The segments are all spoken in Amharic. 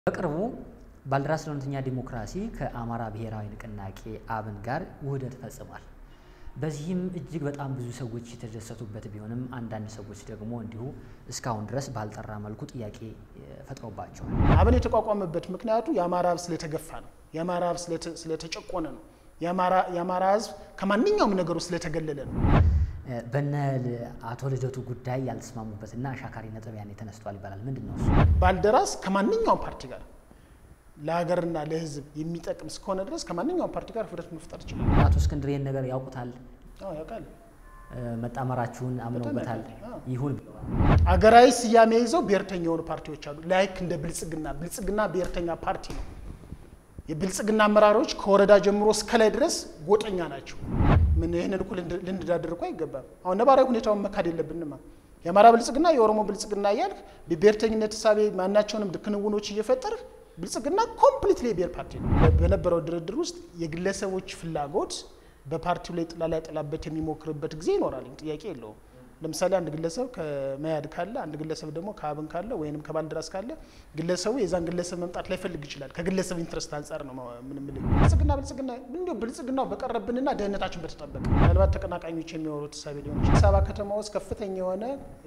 በቅርቡ ባልደራስ ለእውነተኛ ዲሞክራሲ ከአማራ ብሔራዊ ንቅናቄ አብን ጋር ውህደት ፈጽሟል። በዚህም እጅግ በጣም ብዙ ሰዎች የተደሰቱበት ቢሆንም አንዳንድ ሰዎች ደግሞ እንዲሁ እስካሁን ድረስ ባልጠራ መልኩ ጥያቄ ፈጥሮባቸዋል። አብን የተቋቋመበት ምክንያቱ የአማራ ሕዝብ ስለተገፋ ነው። የአማራ ሕዝብ ስለተጨቆነ ነው። የአማራ ሕዝብ ከማንኛውም ነገሩ ስለተገለለ ነው። በነ አቶ ልደቱ ጉዳይ ያልተስማሙበትና አሻካሪ ነጥብ ያኔ ተነስቷል ይባላል። ምንድን ነው እሱ? ባልደራስ ከማንኛውም ፓርቲ ጋር ለሀገርና ለሕዝብ የሚጠቅም እስከሆነ ድረስ ከማንኛውም ፓርቲ ጋር ውህደት መፍጠር ይችላል። አቶ እስክንድር ይህን ነገር ያውቁታል፣ አዎ ያውቃል። መጣመራችሁን አምነውበታል። ይሁን አገራዊ ስያሜ ይዘው ብሔርተኛ የሆኑ ፓርቲዎች አሉ። ላይክ እንደ ብልጽግና ብልጽግና ብሔርተኛ ፓርቲ ነው። የብልጽግና አመራሮች ከወረዳ ጀምሮ እስከ ላይ ድረስ ጎጠኛ ናቸው። ምን ይህንን እኮ ልንዳደር እኮ አይገባም። አሁን ነባራዊ ሁኔታውን መካድ የለብንማ። የአማራ ብልጽግና የኦሮሞ ብልጽግና እያልክ በብሔርተኝነት ሳቤ ማናቸውንም ክንውኖች እየፈጠርህ ብልጽግና ኮምፕሊትሊ የብሔር ፓርቲ ነው። በነበረው ድርድር ውስጥ የግለሰቦች ፍላጎት በፓርቲው ላይ ጥላ ላይ ጥላበት የሚሞክርበት ጊዜ ይኖራል። ጥያቄ የለውም። ለምሳሌ አንድ ግለሰብ ከመያድ ካለ አንድ ግለሰብ ደግሞ ከአብን ካለ ወይም ከባልደራስ ካለ ግለሰቡ የዛን ግለሰብ መምጣት ላይፈልግ ይችላል። ከግለሰብ ኢንትረስት አንጻር ነው ምንም ብልጽግና ብልጽግና እንዲሁ ብልጽግናው በቀረብንና ደህንነታችን በተጠበቀ ምናልባት ተቀናቃኞች የሚያወሩት ሳቤ ሊሆን ይችላል። አዲስ አበባ ከተማ ውስጥ ከፍተኛ የሆነ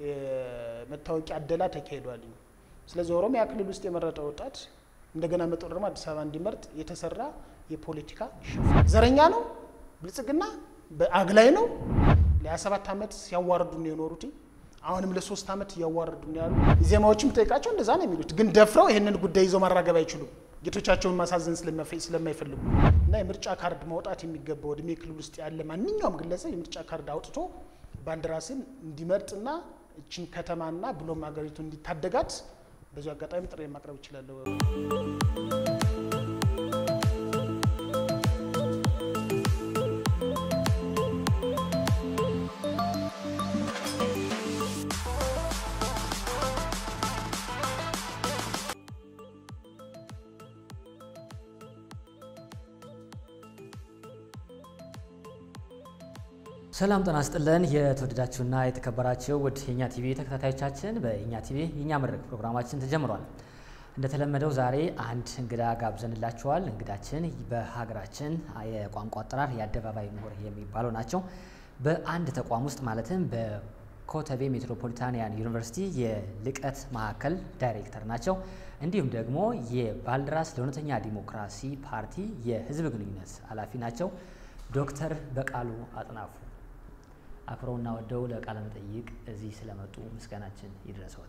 መታወቂያ አደላ ተካሂዷል። ስለዚህ ኦሮሚያ ክልል ውስጥ የመረጠ ወጣት እንደገና መጦ ደግሞ አዲስ አበባ እንዲመርጥ የተሰራ የፖለቲካ ሽፍት ዘረኛ ነው። ብልጽግና በአግላይ ነው። ለ27 ዓመት ሲያዋርዱ ነው የኖሩት። አሁንም ለሶስት ዓመት እያዋረዱ ነው ያሉ። ዜማዎችም ጠይቃቸው እንደዛ ነው የሚሉት። ግን ደፍረው ይህንን ጉዳይ ይዘው ማራገብ አይችሉም፣ ጌቶቻቸውን ማሳዘን ስለማይፈልጉ እና የምርጫ ካርድ ማውጣት የሚገባው እድሜ ክልል ውስጥ ያለ ማንኛውም ግለሰብ የምርጫ ካርድ አውጥቶ ባልደራስን እንዲመርጥና እችን ከተማና ብሎም ሀገሪቱ እንዲታደጋት በዚሁ አጋጣሚ ጥሪ ማቅረብ ይችላለሁ። ሰላም ጤና ይስጥልን። የተወደዳችሁና የተከበራችሁ ውድ የኛ ቲቪ ተከታታዮቻችን በእኛ ቲቪ የኛ መድረክ ፕሮግራማችን ተጀምሯል። እንደተለመደው ዛሬ አንድ እንግዳ ጋብዘንላችኋል። እንግዳችን በሀገራችን የቋንቋ አጠራር የአደባባይ ምሁር የሚባሉ ናቸው። በአንድ ተቋም ውስጥ ማለትም በኮተቤ ሜትሮፖሊታንያን ዩኒቨርሲቲ የልቀት ማዕከል ዳይሬክተር ናቸው። እንዲሁም ደግሞ የባልደራስ ለእውነተኛ ዲሞክራሲ ፓርቲ የህዝብ ግንኙነት ኃላፊ ናቸው። ዶክተር በቃሉ አጥናፉ አክብረውና ወደው ለቃለ መጠይቅ እዚህ ስለመጡ ምስጋናችን ይድረሰዎት።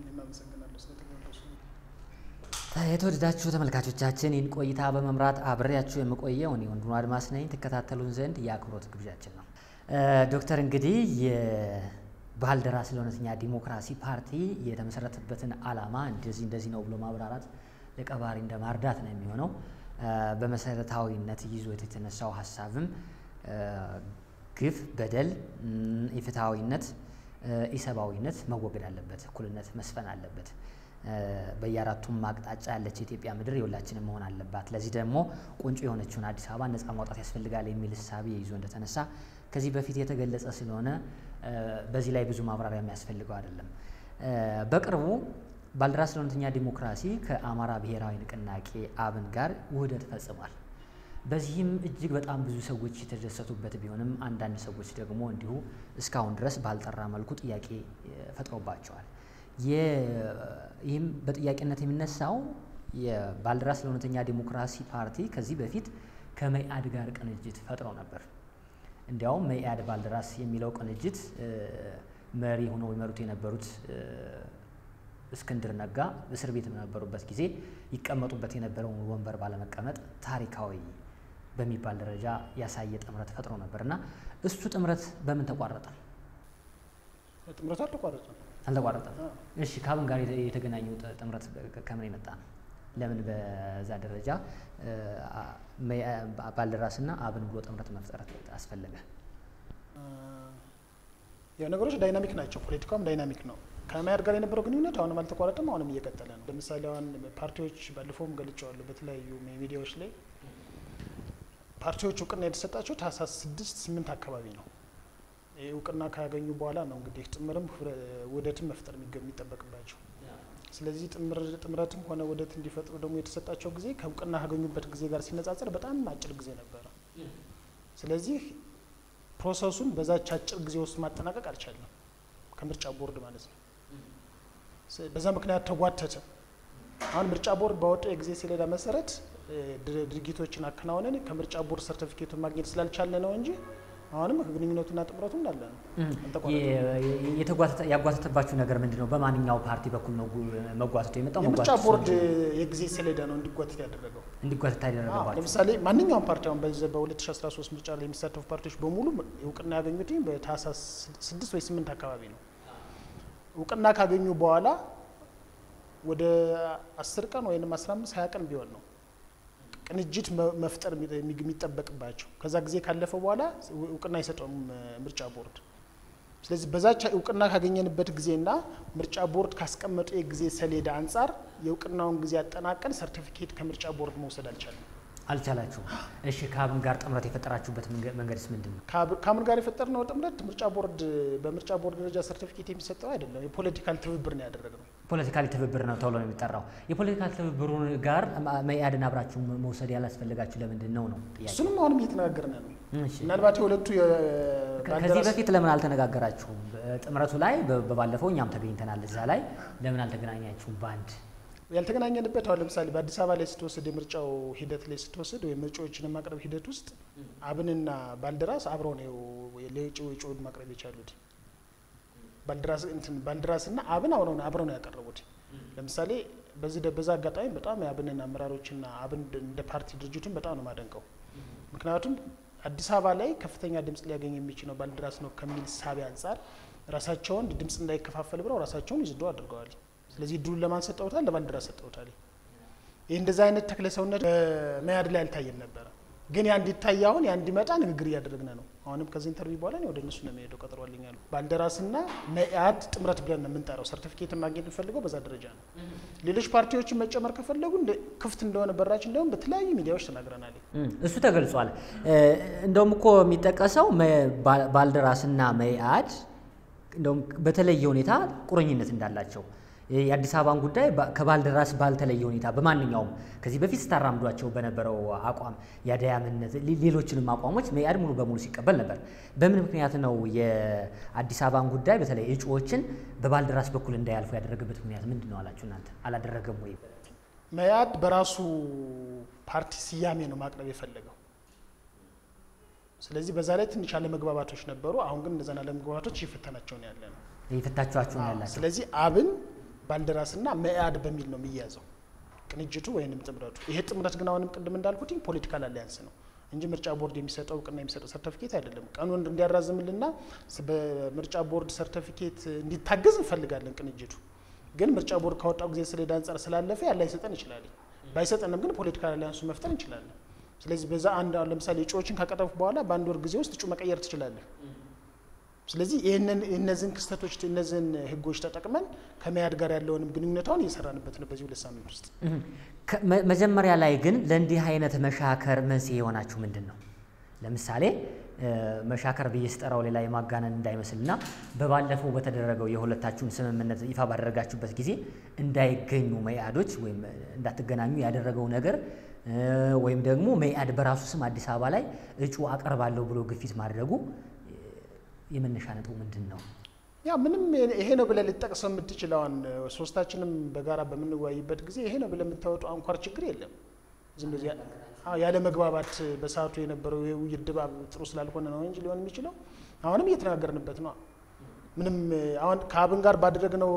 የተወደዳችሁ ተመልካቾቻችን ይህን ቆይታ በመምራት አብሬያችሁ የምቆየው እኔ ወንድሙ አድማስ ነኝ። ትከታተሉን ዘንድ የአክብሮት ግብዣችን ነው። ዶክተር እንግዲህ የባልደራስ ለእውነተኛ ዲሞክራሲ ፓርቲ የተመሰረተበትን ዓላማ እንደዚህ እንደዚህ ነው ብሎ ማብራራት ለቀባሪ እንደ ማርዳት ነው የሚሆነው። በመሰረታዊነት ይዞት የተነሳው ሀሳብም ግፍ፣ በደል፣ ኢፍትሐዊነት፣ ኢሰብአዊነት መወገድ አለበት፣ እኩልነት መስፈን አለበት። በየአራቱም አቅጣጫ ያለች የኢትዮጵያ ምድር የሁላችንም መሆን አለባት። ለዚህ ደግሞ ቁንጮ የሆነችውን አዲስ አበባ ነጻ ማውጣት ያስፈልጋል የሚል እሳቤ ይዞ እንደተነሳ ከዚህ በፊት የተገለጸ ስለሆነ በዚህ ላይ ብዙ ማብራሪያ የሚያስፈልገው አይደለም። በቅርቡ ባልደራስ ለእውነተኛ ዲሞክራሲ ከአማራ ብሔራዊ ንቅናቄ አብን ጋር ውህደት ፈጽሟል። በዚህም እጅግ በጣም ብዙ ሰዎች የተደሰቱበት ቢሆንም አንዳንድ ሰዎች ደግሞ እንዲሁ እስካሁን ድረስ ባልጠራ መልኩ ጥያቄ ፈጥሮባቸዋል። ይህም በጥያቄነት የሚነሳው የባልደራስ ለእውነተኛ ዲሞክራሲ ፓርቲ ከዚህ በፊት ከመኢአድ ጋር ቅንጅት ፈጥሮ ነበር። እንዲያውም መኢአድ ባልደራስ የሚለው ቅንጅት መሪ ሆነው ይመሩት የነበሩት እስክንድር ነጋ እስር ቤት በነበሩበት ጊዜ ይቀመጡበት የነበረውን ወንበር ባለመቀመጥ ታሪካዊ በሚባል ደረጃ ያሳየ ጥምረት ፈጥሮ ነበር እና እሱ ጥምረት በምን ተቋረጠ? ጥምረቱ አልተቋረጠም። አልተቋረጠም። እሺ፣ ከአብን ጋር የተገናኘው ጥምረት ከምን የመጣ ነው? ለምን በዛ ደረጃ ባልደራስና አብን ብሎ ጥምረት መፍጠር አስፈለገ? ያው ነገሮች ዳይናሚክ ናቸው። ፖለቲካውም ዳይናሚክ ነው። ከመያድ ጋር የነበረው ግንኙነት አሁንም አልተቋረጠም፣ አሁንም እየቀጠለ ነው። ለምሳሌ አሁን ፓርቲዎች ባለፈውም ገልጨዋለሁ በተለያዩ ሚዲያዎች ላይ ፓርቲዎች እውቅና የተሰጣቸው ታህሳስ ስድስት ስምንት አካባቢ ነው። ይህ እውቅና ካገኙ በኋላ ነው እንግዲህ ጥምርም ውህደትም መፍጠር የሚጠበቅባቸው። ስለዚህ ጥምረትም ሆነ ውህደት እንዲፈጥሩ ደግሞ የተሰጣቸው ጊዜ ከእውቅና ካገኙበት ጊዜ ጋር ሲነጻጸር በጣም አጭር ጊዜ ነበረ። ስለዚህ ፕሮሰሱን በዛች አጭር ጊዜ ውስጥ ማጠናቀቅ አልቻለም፣ ከምርጫ ቦርድ ማለት ነው። በዛ ምክንያት ተጓተተ። አሁን ምርጫ ቦርድ ባወጣው የጊዜ ሰሌዳ መሰረት ድርጊቶችን አከናውነን ከምርጫ ቦርድ ሰርቲፊኬቱን ማግኘት ስላልቻለ ነው እንጂ አሁንም ግንኙነቱና ጥምረቱ እንዳለ ነው። ያጓተተባችሁ ነገር ምንድን ነው? በማንኛው ፓርቲ በኩል ነው መጓተቱ የመጣው? የምርጫ ቦርድ የጊዜ ሰሌዳ ነው እንዲጓተት ያደረገው እንዲጓተት ያደረገባችሁ። ለምሳሌ ማንኛውም ፓርቲ አሁን በዚህ በ2013 ምርጫ ላይ የሚሳተፉ ፓርቲዎች በሙሉ እውቅና ያገኙት በታህሳስ ስድስት ወይ ስምንት አካባቢ ነው። እውቅና ካገኙ በኋላ ወደ አስር ቀን ወይም አስራ አምስት ሀያ ቀን ቢሆን ነው ቅንጅት መፍጠር የሚጠበቅባቸው። ከዛ ጊዜ ካለፈ በኋላ እውቅና አይሰጠውም ምርጫ ቦርድ። ስለዚህ በዛች እውቅና ካገኘንበት ጊዜና ምርጫ ቦርድ ካስቀመጠው የጊዜ ሰሌዳ አንጻር የእውቅናውን ጊዜ አጠናቀን ሰርቲፊኬት ከምርጫ ቦርድ መውሰድ አልቻለም። አልቻላችሁም። እሺ ከአብን ጋር ጥምረት የፈጠራችሁበት መንገድስ ምንድን ነው? ከአብን ጋር የፈጠርነው ጥምረት ምርጫ ቦርድ በምርጫ ቦርድ ደረጃ ሰርቲፊኬት የሚሰጠው አይደለም። የፖለቲካል ትብብር ነው ያደረግነው። ፖለቲካሊ ትብብር ነው ተብሎ ነው የሚጠራው። የፖለቲካል ትብብሩን ጋር መኢአድን አብራችሁ መውሰድ ያላስፈለጋችሁ ለምንድን ነው ነው ጥያቄ። እሱንም አሁንም እየተነጋገርን ነው። ምናልባት የሁለቱ ከዚህ በፊት ለምን አልተነጋገራችሁም? ጥምረቱ ላይ በባለፈው እኛም ተገኝተናል። እዛ ላይ ለምን አልተገናኛችሁም በአንድ ያልተገናኘንበት አሁን ለምሳሌ በአዲስ አበባ ላይ ስትወስድ የምርጫው ሂደት ላይ ስትወስድ ወይም እጩዎችን የማቅረብ ሂደት ውስጥ አብንና ባልደራስ አብረው ነው ለእጩ እጩውን ማቅረብ የቻሉት። ባልደራስ እንትን ባልደራስና አብን አብረው አብረው ነው ያቀረቡት። ለምሳሌ በዚህ በዛ አጋጣሚ በጣም የአብንን አመራሮችና አብን እንደ ፓርቲ ድርጅቱን በጣም ነው ማደንቀው። ምክንያቱም አዲስ አበባ ላይ ከፍተኛ ድምጽ ሊያገኝ የሚችለው ባልደራስ ነው ከሚል ሳቢ አንጻር ራሳቸውን ድምጽ እንዳይከፋፈል ብለው ራሳቸውን ይዝዶ አድርገዋል። ስለዚህ እድሉን ለማን ሰጠውታል? ለባልደራስ ሰጠውታል። ይህ እንደዛ አይነት ተክለ ሰውነት በመያድ ላይ አልታየም ነበረ። ግን ያ እንዲታይ አሁን ያ እንዲመጣ ንግግር እያደረግን ነው። አሁንም ከዚህ ኢንተርቪው በኋላ ወደ እነሱ ነው የሚሄደው። ቀጥሯልኝ ያሉ ባልደራስና መኢአድ ጥምረት ብለን ነው የምንጠራው። ሰርቲፊኬትን ማግኘት የምፈልገው በዛ ደረጃ ነው። ሌሎች ፓርቲዎችን መጨመር ከፈለጉ ክፍት እንደሆነ በራችን እንደሆነ በተለያዩ ሚዲያዎች ተናግረናል። እሱ ተገልጿል። እንደውም እኮ የሚጠቀሰው ባልደራስና መኢአድ እንደውም በተለየ ሁኔታ ቁርኝነት እንዳላቸው የአዲስ አበባን ጉዳይ ከባልደራስ ባልተለየ ሁኔታ በማንኛውም ከዚህ በፊት ስታራምዷቸው በነበረው አቋም የአድያምነት ሌሎችንም አቋሞች መኢአድ ሙሉ በሙሉ ሲቀበል ነበር። በምን ምክንያት ነው የአዲስ አበባን ጉዳይ በተለይ እጩዎችን በባልደራስ በኩል እንዳያልፉ ያደረገበት ምክንያት ምንድን ነው አላችሁ እናንተ? አላደረገም ወይ? መኢአድ በራሱ ፓርቲ ስያሜ ነው ማቅረብ የፈለገው። ስለዚህ በዛ ላይ ትንሽ አለመግባባቶች ነበሩ። አሁን ግን እነዛን አለመግባባቶች እየፈተናቸው ነው ያለ ነው የፈታችኋቸው ነው ያላቸው። ስለዚህ አብን ባልደራስና መኢአድ በሚል ነው የሚያዘው ቅንጅቱ ወይንም ጥምረቱ። ይሄ ጥምረት ግን አሁንም ቅድም እንዳልኩት ፖለቲካል አሊያንስ ነው እንጂ ምርጫ ቦርድ የሚሰጠው እውቅና የሚሰጠው ሰርተፊኬት አይደለም። ቀኑን እንዲያራዝምልና በምርጫ ቦርድ ሰርተፊኬት እንዲታገዝ እንፈልጋለን። ቅንጅቱ ግን ምርጫ ቦርድ ካወጣው ጊዜ ሰሌዳ አንጻር ስላለፈ ያለ አይሰጠን ይችላል። ባይሰጠንም ግን ፖለቲካል አሊያንሱ መፍጠር እንችላለን። ስለዚህ በዛ አንድ አሁን ለምሳሌ እጩዎችን ካቀረብክ በኋላ በአንድ ወር ጊዜ ውስጥ እጩ መቀየር ትችላለህ። ስለዚህ ይህንን እነዚህን ክስተቶች እነዚህን ህጎች ተጠቅመን ከመያድ ጋር ያለውንም ግንኙነታውን እየሰራንበት ነው በዚህ ሁለት ሳምንት ውስጥ። መጀመሪያ ላይ ግን ለእንዲህ አይነት መሻከር መንስኤ የሆናችሁ ምንድን ነው? ለምሳሌ መሻከር ብዬ ስጠራው ሌላ የማጋነን እንዳይመስልና በባለፈው በተደረገው የሁለታችሁም ስምምነት ይፋ ባደረጋችሁበት ጊዜ እንዳይገኙ መኢአዶች ወይም እንዳትገናኙ ያደረገው ነገር ወይም ደግሞ መኢአድ በራሱ ስም አዲስ አበባ ላይ እጩ አቀርባለሁ ብሎ ግፊት ማድረጉ የመነሻ ነጥቡ ምንድን ነው? ያ ምንም ይሄ ነው ብለህ ልጠቅሰው የምትችለውን ሶስታችንም በጋራ በምንወያይበት ጊዜ ይሄ ነው ብለህ የምታወጣው አንኳር ችግር የለም። ዝም ብሎ ያለ መግባባት በሰዓቱ የነበረው የውይይት ድባብ ጥሩ ስላልሆነ ነው እንጂ ሊሆን የሚችለው አሁንም እየተነጋገርንበት ነው። ምንም አሁን ከአብን ጋር ባደረግነው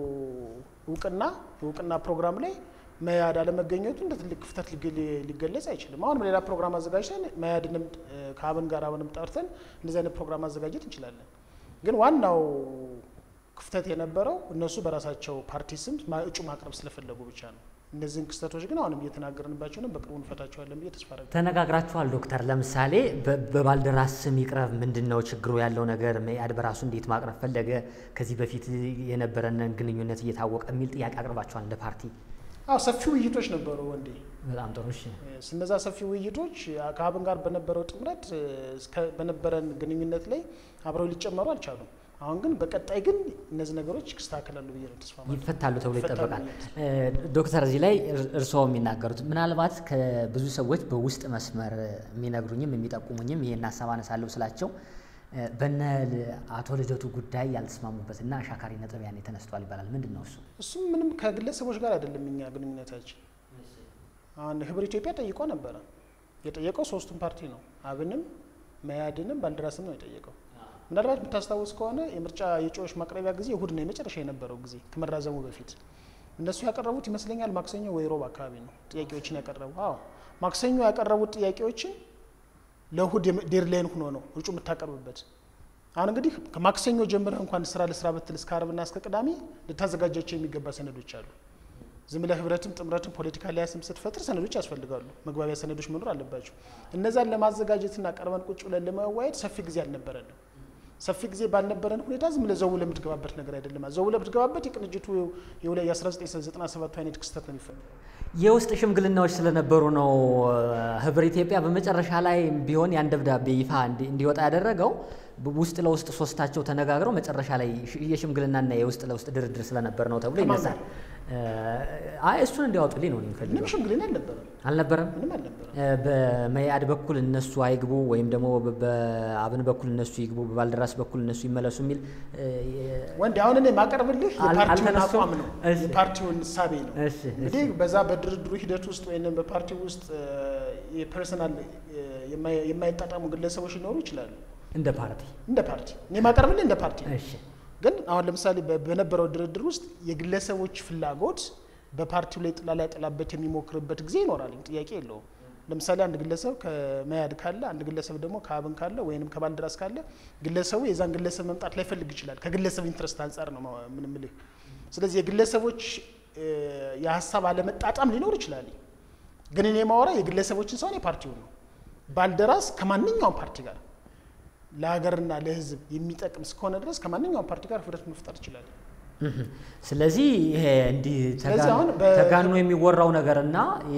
እውቅና እውቅና ፕሮግራም ላይ መያድ አለመገኘቱ እንደ ትልቅ ክፍተት ሊገለጽ አይችልም። አሁንም ሌላ ፕሮግራም አዘጋጅተን መያድንም ከአብን ጋር አብንም ጠርተን እንደዚህ አይነት ፕሮግራም ማዘጋጀት እንችላለን። ግን ዋናው ክፍተት የነበረው እነሱ በራሳቸው ፓርቲ ስም እጩ ማቅረብ ስለፈለጉ ብቻ ነው። እነዚህን ክስተቶች ግን አሁንም እየተናገርንባቸው ነው። በቅርቡ እንፈታቸዋለን ብዬ ተስፋ አደርጋለሁ። ተነጋግራችኋል ዶክተር? ለምሳሌ በባልደራስ ስም ይቅረብ፣ ምንድን ነው ችግሩ ያለው ነገር? መኢአድ በራሱ እንዴት ማቅረብ ፈለገ? ከዚህ በፊት የነበረንን ግንኙነት እየታወቀ የሚል ጥያቄ አቅርባችኋል እንደ ፓርቲ? አዎ ሰፊ ውይይቶች ነበሩ ወንዴ። በጣም ጥሩ። እሺ እነዛ ሰፊ ውይይቶች ከአብን ጋር በነበረው ጥምረት በነበረን ግንኙነት ላይ አብረው ሊጨመሩ አልቻሉም። አሁን ግን በቀጣይ ግን እነዚህ ነገሮች ይስተካከላሉ ብዬ ነው ተስፋ ማድረግ። ይፈታሉ ተብሎ ይፈታሉ ይጠበቃል። ብዬ እ፣ ዶክተር እዚህ ላይ እር- እርስዎ የሚናገሩት ምናልባት ከብዙ ሰዎች በውስጥ መስመር የሚነግሩኝም የሚጠቁሙኝም ይሄን ሀሳብ አነሳለሁ ስላቸው እ፣ በነ ል- አቶ ልደቱ ጉዳይ ያልተስማሙበት እና አሻካሪ ነጥብ ያኔ ተነስቷል ይባላል። ምንድን ነው እሱ? እሱም ምንም ከግለሰቦች ጋር አይደለም እኛ ግንኙነታችን። አሁን ህብር ኢትዮጵያ ጠይቆ ነበረ። የጠየቀው ሶስቱም ፓርቲ ነው። አብንም መያድንም ባልደራስም ነው የጠየቀው። ምናልባት የምታስታውስ ከሆነ የምርጫ የእጩዎች ማቅረቢያ ጊዜ እሁድ ነው የመጨረሻ የነበረው ጊዜ ከመራዘሙ በፊት እነሱ ያቀረቡት ይመስለኛል ማክሰኞ ወይ ሮብ አካባቢ ነው ጥያቄዎችን ያቀረቡ። አዎ ማክሰኞ ያቀረቡት ጥያቄዎችን ለእሁድ ዴድላይን ሆኖ ነው እጩ የምታቀርብበት። አሁን እንግዲህ ከማክሰኞ ጀምረህ እንኳን ስራ ለስራ ብትል እስከ አርብና እስከ ቅዳሜ ልታዘጋጃቸው የሚገባ ሰነዶች አሉ። ዝም ብለህ ህብረትም ጥምረትም ፖለቲካ ሊያስም ስትፈጥር ሰነዶች ያስፈልጋሉ። መግባቢያ ሰነዶች መኖር አለባቸው። እነዛን ለማዘጋጀትና ቀርበን ቁጭ ብለን ለመወያየት ሰፊ ጊዜ አልነበረንም። ሰፊ ጊዜ ባልነበረን ሁኔታ ዝም ብለህ ዘው ብለህ የምትገባበት ነገር አይደለም። ዘው ብለህ ብትገባበት የቅንጅቱ የሁለ- የ1997 አይነት ክስተት ነው የሚፈጠረው። የውስጥ ሽምግልናዎች ስለነበሩ ነው እ፣ ህብር ኢትዮጵያ በመጨረሻ ላይ ቢሆን ያን ደብዳቤ ይፋ እንዲ- እንዲወጣ ያደረገው ብ- ውስጥ ለውስጥ ሶስታቸው ተነጋግረው መጨረሻ ላይ ሽ- የሽምግልናና የውስጥ ለውስጥ ድርድር ስለነበር ነው ተብሎ ከማን ይነሳል። እ፣ አይ እሱን እንዲያወጡልኝ ነው እኔ ምንም የምፈልገው። ሽምግልና አልነበረም። አልነበረም። ምንም አልነበረም። እ፣ በመያድ በኩል እነሱ አይግቡ ወይም ደግሞ በ- በአብን በኩል እነሱ ይግቡ፣ በባልደራስ በኩል እነሱ ይመለሱ የሚል እ፣ የ- ወንድ አሁን እኔ የማቀርብልህ አል- የፓርቲውን አልተነሱም? አቋም ነው፣ እሺ። የፓርቲውን እሳቤ ነው። እሺ፣ እሺ። እንግዲህ በዛ በድርድሩ ሂደት ውስጥ ወይም በፓርቲ ውስጥ እ፣ የፐርሰናል እ፣ የማይ- የማይጣጣሙ ግለሰቦች ሊኖሩ ይችላሉ። እንደ ፓርቲ እንደ ፓርቲ እኔ የማቀርብልህ እንደ ፓርቲ ነው። እሺ ግን አሁን ለምሳሌ በ- በነበረው ድርድር ውስጥ የግለሰቦች ፍላጎት በፓርቲው ላይ ጥላ ላይ ጥላበት የሚሞክርበት ጊዜ ይኖራል። ጥያቄ የለውም። ለምሳሌ አንድ ግለሰብ ከመያድ ካለ፣ አንድ ግለሰብ ደግሞ ከአብን ካለ ወይንም ከባልደራስ ካለ ግለሰቡ የዛን ግለሰብ መምጣት ላይፈልግ ይችላል። ከግለሰብ ኢንትረስት አንጻር ነው ማ- ምን ምልህ። ስለዚህ የግለሰቦች እ፣ የሀሳብ አለመጣጣም ሊኖር ይችላል። ግን እኔ ማወራ የግለሰቦችን ሳይሆን የፓርቲውን ነው። ባልደራስ ከማንኛውም ፓርቲ ጋር ለሀገርና ለሕዝብ የሚጠቅም እስከሆነ ድረስ ከማንኛውም ፓርቲ ጋር ህብረት መፍጠር ይችላል። እህም። ስለዚህ ይሄ እንዲህ ስለዚህ ተጋን- አሁን በ- ተጋኖ የሚወራው ነገር እና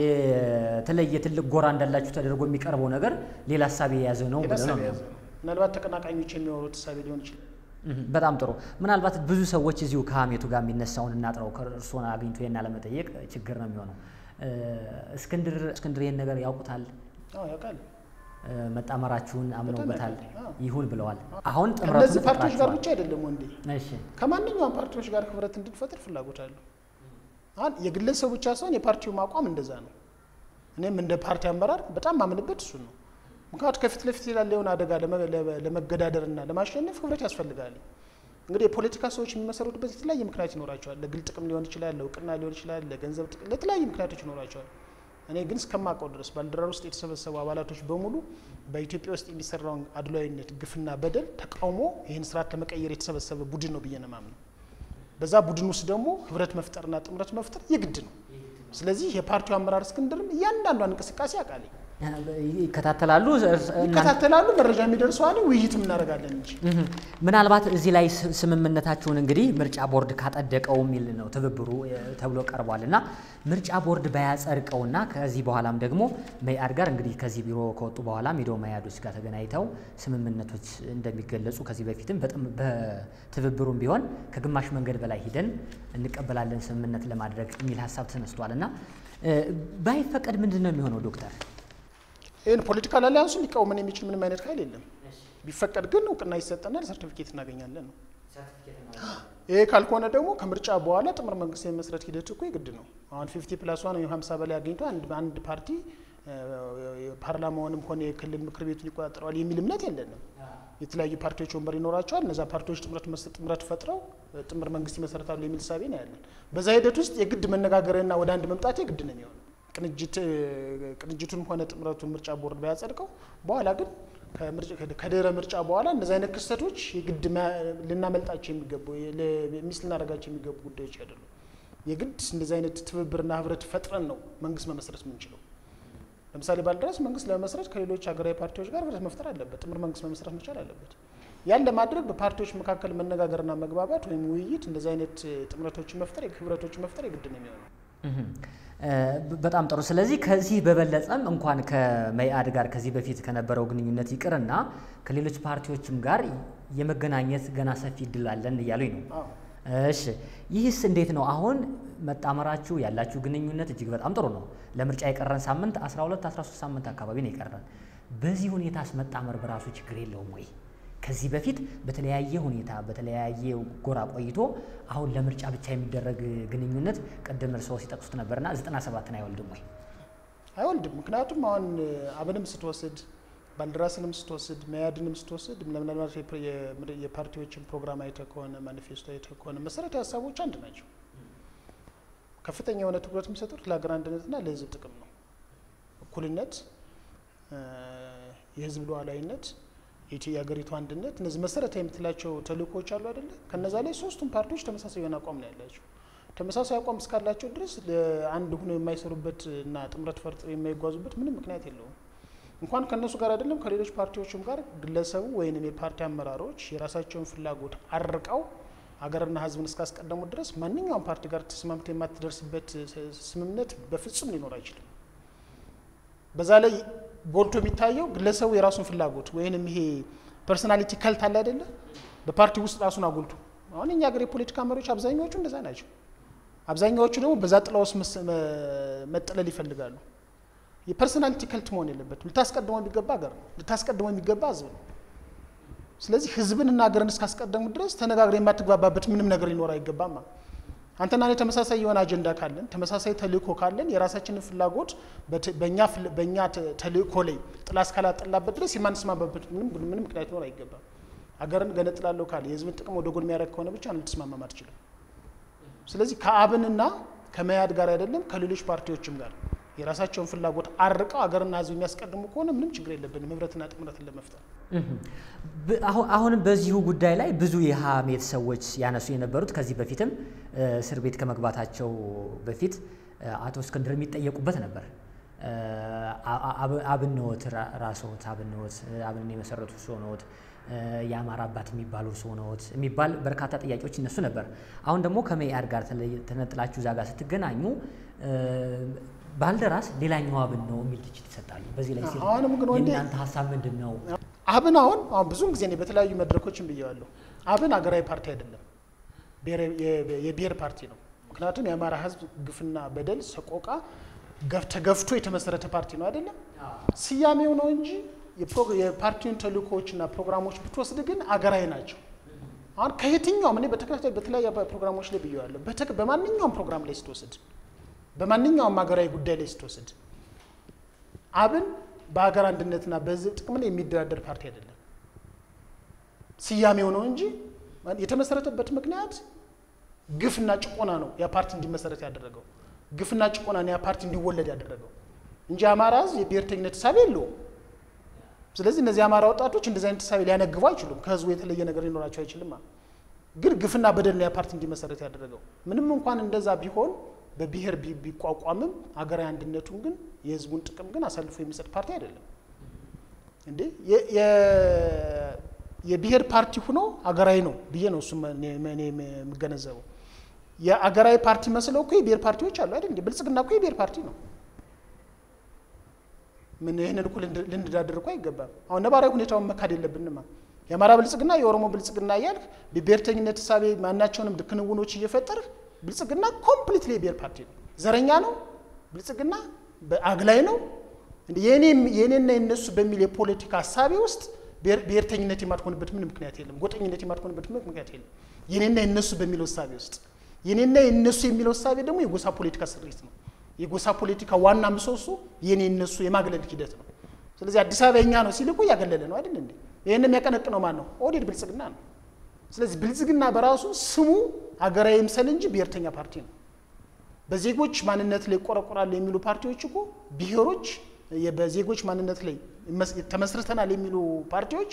የተለየ ትልቅ ጎራ እንዳላችሁ ተደርጎ የሚቀርበው ነገር ሌላ ሀሳብ የያዘ ነው ብለህ ነው የታሰበ የያዘ ነው። ምናልባት ተቀናቃኞች የሚያወሩት እሳቤ ሊሆን ይችላል። እህም። በጣም ጥሩ። ምናልባት ብዙ ሰዎች እዚሁ ከሀሜቱ ጋር የሚነሳውን እናጥረው እርስዎን አግኝቶ ይሄን አለመጠየቅ ችግር ነው የሚሆነው። እ፣ እስክንድር እስክንድር ይሄን ነገር ያውቁታል አዎ ያውቃል። እ፣ መጣመራችሁን አምነውበታል፣ ያውቃል። አዎ። ይሁን ብለዋል። አሁን ከእነዚህ ጥምረቱን ፓርቲዎች ጋር ፈጥራችኋል። ብቻ አይደለም ወንዴ፣ እሺ ከማንኛውም ፓርቲዎች ጋር ህብረት እንድንፈጥር ፍላጎት አለው። አሁን የግለሰቡ ብቻ ሳይሆን የፓርቲው አቋም እንደዛ ነው። እኔም እንደ ፓርቲ አመራር በጣም ማምንበት እሱ ነው። ምክንያቱ ከፊት ለፊት ያለውን አደጋ ለመ- ለመ- ለመገዳደርና ለማሸነፍ ህብረት ያስፈልጋል። እንግዲህ የፖለቲካ ሰዎች የሚመሰረቱበት የተለያየ ምክንያት ይኖራቸዋል። ለግል ጥቅም ሊሆን ይችላል፣ ለእውቅና ሊሆን ይችላል፣ ለገንዘብ ጥቅም፣ ለተለያዩ ምክንያቶች ይኖራቸዋል። እኔ ግን እስከማውቀው ድረስ ባልደራር ውስጥ የተሰበሰቡ አባላቶች በሙሉ በኢትዮጵያ ውስጥ የሚሰራውን አድሏዊነት፣ ግፍና በደል ተቃውሞ ይህን ስርዓት ለመቀየር የተሰበሰበ ቡድን ነው ብዬ ነው የማምነው። በዛ ቡድን ውስጥ ደግሞ ህብረት መፍጠርና ጥምረት መፍጠር የግድ ነው። ስለዚህ የፓርቲው አመራር እስክንድርም እያንዳንዷን እንቅስቃሴ አውቃለሁ፣ ይከታተላሉ። እርስ- እናንተ- ይከታተላሉ፣ መረጃ የሚደርሰዋል፣ ውይይትም እናደርጋለን እንጂ እህም። ምናልባት እዚህ ላይ ስ- ስምምነታችሁን እንግዲህ ምርጫ ቦርድ ካጸደቀው የሚል ነው ትብብሩ እ፣ ተብሎ ቀርቧል እና ምርጫ ቦርድ ባያጸድቀውና ከዚህ በኋላም ደግሞ መኢአድ ጋር እንግዲህ ከዚህ ቢሮ ከወጡ በኋላ ሚዶ መኢአዶች ጋር ተገናኝተው ስምምነቶች እንደሚገለጹ ከዚህ በፊትም በጥም- በትብብሩም ቢሆን ከግማሽ መንገድ በላይ ሂደን እንቀበላለን ስምምነት ለማድረግ የሚል ሀሳብ ተነስቷል እና እ፣ ባይፈቀድ ምንድን ነው የሚሆነው ዶክተር? ይህን ፖለቲካል አሊያንሱን ሊቃወመን የሚችል ምንም አይነት ኃይል የለም። ቢፈቀድ ግን እውቅና ይሰጠናል፣ ሰርቲፊኬት እናገኛለን ነው። ይሄ ካልሆነ ደግሞ ከምርጫ በኋላ ጥምር መንግስት የመስረት ሂደት እኮ የግድ ነው። አሁን ፊፍቲ ፕላስ ዋን ወይም ሀምሳ በላይ አግኝቶ አንድ አንድ ፓርቲ እ፣ ፓርላማውንም ሆነ የክልል ምክር ቤቱን ይቆጣጠረዋል የሚል እምነት የለንም። የተለያዩ ፓርቲዎች ወንበር ይኖራቸዋል። እነዛ ፓርቲዎች ጥምረት መስ- ጥምረት ፈጥረው እ፣ ጥምር መንግስት ይመሰረታሉ የሚል ሳቤ ነው ያለን። በዛ ሂደት ውስጥ የግድ መነጋገርና ወደ አንድ መምጣት የግድ ነው የሚሆነው። ቅንጅት እ፣ ቅንጅቱንም ሆነ ጥምረቱን ምርጫ ቦርድ ባያጸድቀው በኋላ ግን ከምርጫ- ከድህረ ምርጫ በኋላ እንደዚህ አይነት ክስተቶች የግድ ማ- ልናመልጣቸው የሚገቡ ሚስ ልናደርጋቸው የሚገቡ ጉዳዮች አይደሉም። የግድ እንደዚህ አይነት ትብብርና ህብረት ፈጥረን ነው መንግስት መመስረት የምንችለው። ለምሳሌ ባልደራስ መንግስት ለመመስረት ከሌሎች ሀገራዊ ፓርቲዎች ጋር ህብረት መፍጠር አለበት። ጥምር መንግስት መመስረት መቻል አለበት። ያን ለማድረግ በፓርቲዎች መካከል መነጋገርና መግባባት ወይም ውይይት እንደዚህ አይነት እ፣ ጥምረቶችን መፍጠር ህብረቶችን መፍጠር የግድ ነው የሚሆነው። በጣም ጥሩ። ስለዚህ ከዚህ በበለጠም እንኳን ከመኢአድ ጋር ከዚህ በፊት ከነበረው ግንኙነት ይቅርና ከሌሎች ፓርቲዎችም ጋር የመገናኘት ገና ሰፊ እድል አለን እያሉኝ ነው። እሺ ይህስ እንዴት ነው? አሁን መጣመራችሁ ያላችሁ ግንኙነት እጅግ በጣም ጥሩ ነው። ለምርጫ የቀረን ሳምንት 12 13 ሳምንት አካባቢ ነው የቀረን። በዚህ ሁኔታስ መጣመር በራሱ ችግር የለውም ወይ? ከዚህ በፊት በተለያየ ሁኔታ በተለያየ ጎራ ቆይቶ አሁን ለምርጫ ብቻ የሚደረግ ግንኙነት ቅድም እርስዎ ሲጠቅሱት ነበርና 97ን አይወልድም ወይ? አይወልድም። ምክንያቱም አሁን አብንም ስትወስድ ባልደራስንም ስትወስድ መያድንም ስትወስድ ምናልባት የፓርቲዎችን ፕሮግራም አይተህ ከሆነ ማኒፌስቶ አይተህ ከሆነ መሰረታዊ ሀሳቦች አንድ ናቸው። ከፍተኛ የሆነ ትኩረት የሚሰጡት ለሀገር አንድነትና ለሕዝብ ጥቅም ነው። እኩልነት፣ የሕዝብ ሉዓላዊነት፣ የሀገሪቱ አንድነት፣ እነዚህ መሰረታዊ የምትላቸው ተልእኮዎች አሉ አይደለ? ከነዛ ላይ ሶስቱም ፓርቲዎች ተመሳሳይ የሆነ አቋም ነው ያላቸው። ተመሳሳይ አቋም እስካላቸው ድረስ ለአንድ ሆኖ የማይሰሩበት እና ጥምረት ፈርጥ የማይጓዙበት ምንም ምክንያት የለውም። እንኳን ከእነሱ ጋር አይደለም ከሌሎች ፓርቲዎችም ጋር ግለሰቡ ወይም የፓርቲ አመራሮች የራሳቸውን ፍላጎት አርቀው ሀገርና ሕዝብን እስካስቀደሙ ድረስ ማንኛውም ፓርቲ ጋር ተስማምቶ የማትደርስበት ስምምነት በፍጹም ሊኖር አይችልም። በዛ ላይ ጎልቶ የሚታየው ግለሰቡ የራሱን ፍላጎት ወይንም ይሄ ፐርሶናሊቲ ከልት አለ አይደለ? በፓርቲ ውስጥ ራሱን አጉልቶ አሁን እኛ ሀገር የፖለቲካ መሪዎች አብዛኛዎቹ እንደዛ ናቸው። አብዛኛዎቹ ደግሞ በዛ ጥላ ውስጥ መጠለል ይፈልጋሉ። የፐርሶናሊቲ ከልት መሆን የለበትም። ልታስቀድመው የሚገባ ሀገር ነው። ልታስቀድመው የሚገባ ህዝብ ነው። ስለዚህ ህዝብንና ሀገርን እስካስቀደሙ ድረስ ተነጋግረ የማትግባባበት ምንም ነገር ሊኖር አይገባም። አንተና እኔ ተመሳሳይ የሆነ አጀንዳ ካለን፣ ተመሳሳይ ተልእኮ ካለን የራሳችንን ፍላጎት በእኛ ተልእኮ ላይ ጥላ እስካላጠላበት ድረስ የማንስማማበት ምንም ምክንያት ሊኖር አይገባም። ሀገርን ገነጥላለሁ ካለ የህዝብን ጥቅም ወደ ጎን የሚያደርግ ከሆነ ብቻ ልትስማማም አትችልም። ስለዚህ ከአብንና ከመያድ ጋር አይደለም ከሌሎች ፓርቲዎችም ጋር የራሳቸውን ፍላጎት አርቀው ሀገርና ህዝብ የሚያስቀድሙ ከሆነ ምንም ችግር የለብንም ህብረትና ጥምረትን ለመፍጠር። አሁንም በዚሁ ጉዳይ ላይ ብዙ የሀሜት ሰዎች ያነሱ የነበሩት ከዚህ በፊትም እስር ቤት ከመግባታቸው በፊት አቶ እስክንድር የሚጠየቁበት ነበር። አብንዎት ራስዎት አብንዎት አብንን የመሰረቱ እርስዎ ነዎት፣ የአማራ አባት የሚባሉ እርስዎ ነዎት የሚባል በርካታ ጥያቄዎች ይነሱ ነበር። አሁን ደግሞ ከመኢአድ ጋር ተነጥላችሁ እዛ ጋር ስትገናኙ ባልደራስ ሌላኛው አብን ነው የሚል ትችት ይሰጣሉ። በዚህ ላይ አሁንም ግን ወንዴ የእናንተ ሀሳብ ምንድን ነው? አብን አሁን አሁን ብዙውን ጊዜ እኔ በተለያዩ መድረኮችን ብየዋለሁ። አብን ሀገራዊ ፓርቲ አይደለም፣ የብሔር ፓርቲ ነው። ምክንያቱም የአማራ ህዝብ ግፍና በደል ሰቆቃ ተገፍቶ የተመሰረተ ፓርቲ ነው አይደለም። ስያሜው ነው እንጂ የፓርቲውን ተልእኮዎችና ፕሮግራሞች ብትወስድ ግን አገራዊ ናቸው። አሁን ከየትኛውም እኔ በተከታታይ በተለያዩ ፕሮግራሞች ላይ ብየዋለሁ። በማንኛውም ፕሮግራም ላይ ስትወስድ በማንኛውም ሀገራዊ ጉዳይ ላይ ስትወስድ አብን በሀገር አንድነትና በህዝብ ጥቅም ላይ የሚደራደር ፓርቲ አይደለም። ስያሜው ነው እንጂ የተመሰረተበት ምክንያት ግፍና ጭቆና ነው ያ ፓርቲ እንዲመሰረት ያደረገው። ግፍና ጭቆና ነው ያ ፓርቲ እንዲወለድ ያደረገው እንጂ አማራ ህዝብ የብሔርተኝነት ተሳቢ የለውም። ስለዚህ እነዚህ የአማራ ወጣቶች እንደዚህ አይነት ተሳቢ ሊያነግቡ አይችሉም። ከህዝቡ የተለየ ነገር ሊኖራቸው አይችልም። ግን ግፍና በደል ነው ያ ፓርቲ እንዲመሰረት ያደረገው። ምንም እንኳን እንደዛ ቢሆን በብሔር ቢቋቋምም ሀገራዊ አንድነቱን ግን የህዝቡን ጥቅም ግን አሳልፎ የሚሰጥ ፓርቲ አይደለም። እንዴ የብሔር ፓርቲ ሆኖ ሀገራዊ ነው ብዬ ነው እሱ እኔ የምገነዘበው። የሀገራዊ ፓርቲ መስለው እኮ የብሔር ፓርቲዎች አሉ አይደል? ብልጽግና እኮ የብሔር ፓርቲ ነው። ምን ይህንን እኮ ልንዳደር እኮ አይገባም። አሁን ነባራዊ ሁኔታውን መካድ የለብንማ። የአማራ ብልጽግና፣ የኦሮሞ ብልጽግና እያልክ በብሔርተኝነት ሳቤ ማናቸውንም ክንውኖች እየፈጠርህ ብልጽግና ኮምፕሊትሊ የብሔር ፓርቲ ነው። ዘረኛ ነው። ብልጽግና አግላይ ነው። የኔና የነሱ በሚል የፖለቲካ ሀሳቤ ውስጥ ብሔርተኝነት የማትሆንበት ምን ምክንያት የለም። ጎጠኝነት የማትሆንበት ምን ምክንያት የለም። የኔና የነሱ በሚለው እሳቤ ውስጥ የኔና የነሱ የሚለው እሳቤ ደግሞ የጎሳ ፖለቲካ ስሪት ነው። የጎሳ ፖለቲካ ዋና ምሰሶ የኔ የነሱ የማግለል ሂደት ነው። ስለዚህ አዲስ አበባ የኛ ነው ሲል እኮ እያገለለ ነው አይደል እንዴ? ይህን የሚያቀነቅነው ማን ነው? ኦህዴድ ብልጽግና ነው። ስለዚህ ብልጽግና በራሱ ስሙ ሀገራዊ ምሰል እንጂ ብሔርተኛ ፓርቲ ነው። በዜጎች ማንነት ላይ ይቆረቆራሉ የሚሉ ፓርቲዎች እኮ ብሔሮች በዜጎች ማንነት ላይ ተመስርተናል የሚሉ ፓርቲዎች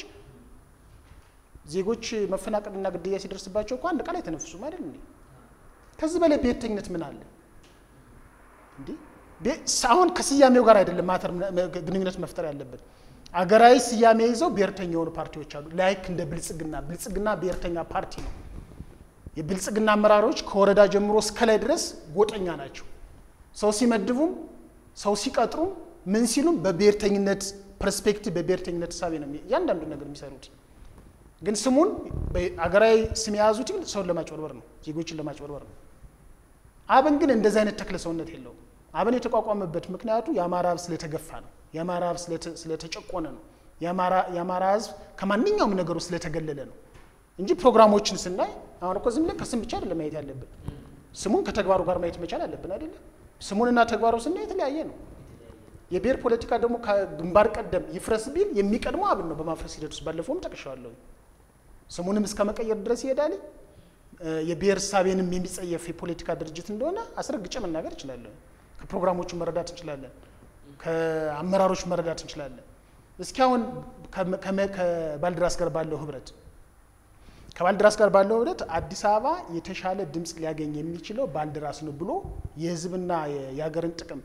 ዜጎች መፈናቀልና ግድያ ሲደርስባቸው እኮ አንድ ቃል አይተነፍሱም አይደል እንዴ? ከዚህ በላይ ብሔርተኝነት ምን አለ እንዴ? አሁን ከስያሜው ጋር አይደለም ማተር ግንኙነት መፍጠር ያለብን። አገራዊ ስያሜ ይዘው ብሔርተኛ የሆኑ ፓርቲዎች አሉ። ላይክ እንደ ብልጽግና ብልጽግና ብሔርተኛ ፓርቲ ነው። የብልጽግና አመራሮች ከወረዳ ጀምሮ እስከ ላይ ድረስ ጎጠኛ ናቸው። ሰው ሲመድቡም ሰው ሲቀጥሩም ምን ሲሉም በብሔርተኝነት ፐርስፔክቲቭ በብሔርተኝነት እሳቤ ነው እያንዳንዱ ነገር የሚሰሩት። ግን ስሙን አገራዊ ስም የያዙት ግን ሰውን ለማጭበርበር ነው፣ ዜጎችን ለማጭበርበር ነው። አብን ግን እንደዚህ አይነት ተክለ ሰውነት የለውም። አብን የተቋቋመበት ምክንያቱ የአማራ ሕዝብ ስለተገፋ ነው። የአማራ ሕዝብ ስለተጨቆነ ነው። የአማራ ሕዝብ ከማንኛውም ነገሩ ስለተገለለ ነው እንጂ ፕሮግራሞችን ስናይ አሁን እኮ ዝም ብለን ከስም ብቻ አይደለም ማየት ያለብን፣ ስሙን ከተግባሩ ጋር ማየት መቻል አለብን አይደለም። ስሙንና ተግባሩ ስናይ የተለያየ ነው። የብሔር ፖለቲካ ደግሞ ከግንባር ቀደም ይፍረስ ቢል የሚቀድመው አብን ነው። በማፍረስ ሂደት ውስጥ ባለፈውም ጠቅሻለሁ። ስሙንም እስከ መቀየር ድረስ ይሄዳል። የብሔር እሳቤንም የሚጸየፍ የፖለቲካ ድርጅት እንደሆነ አስረግጬ መናገር እችላለሁ። ከፕሮግራሞቹ መረዳት እንችላለን፣ ከአመራሮች መረዳት እንችላለን። እስኪ አሁን ከባልድራስ ጋር ባለው ህብረት ከባልድራስ ጋር ባለው ህብረት አዲስ አበባ የተሻለ ድምፅ ሊያገኝ የሚችለው ባልድራስ ነው ብሎ የህዝብና የሀገርን ጥቅም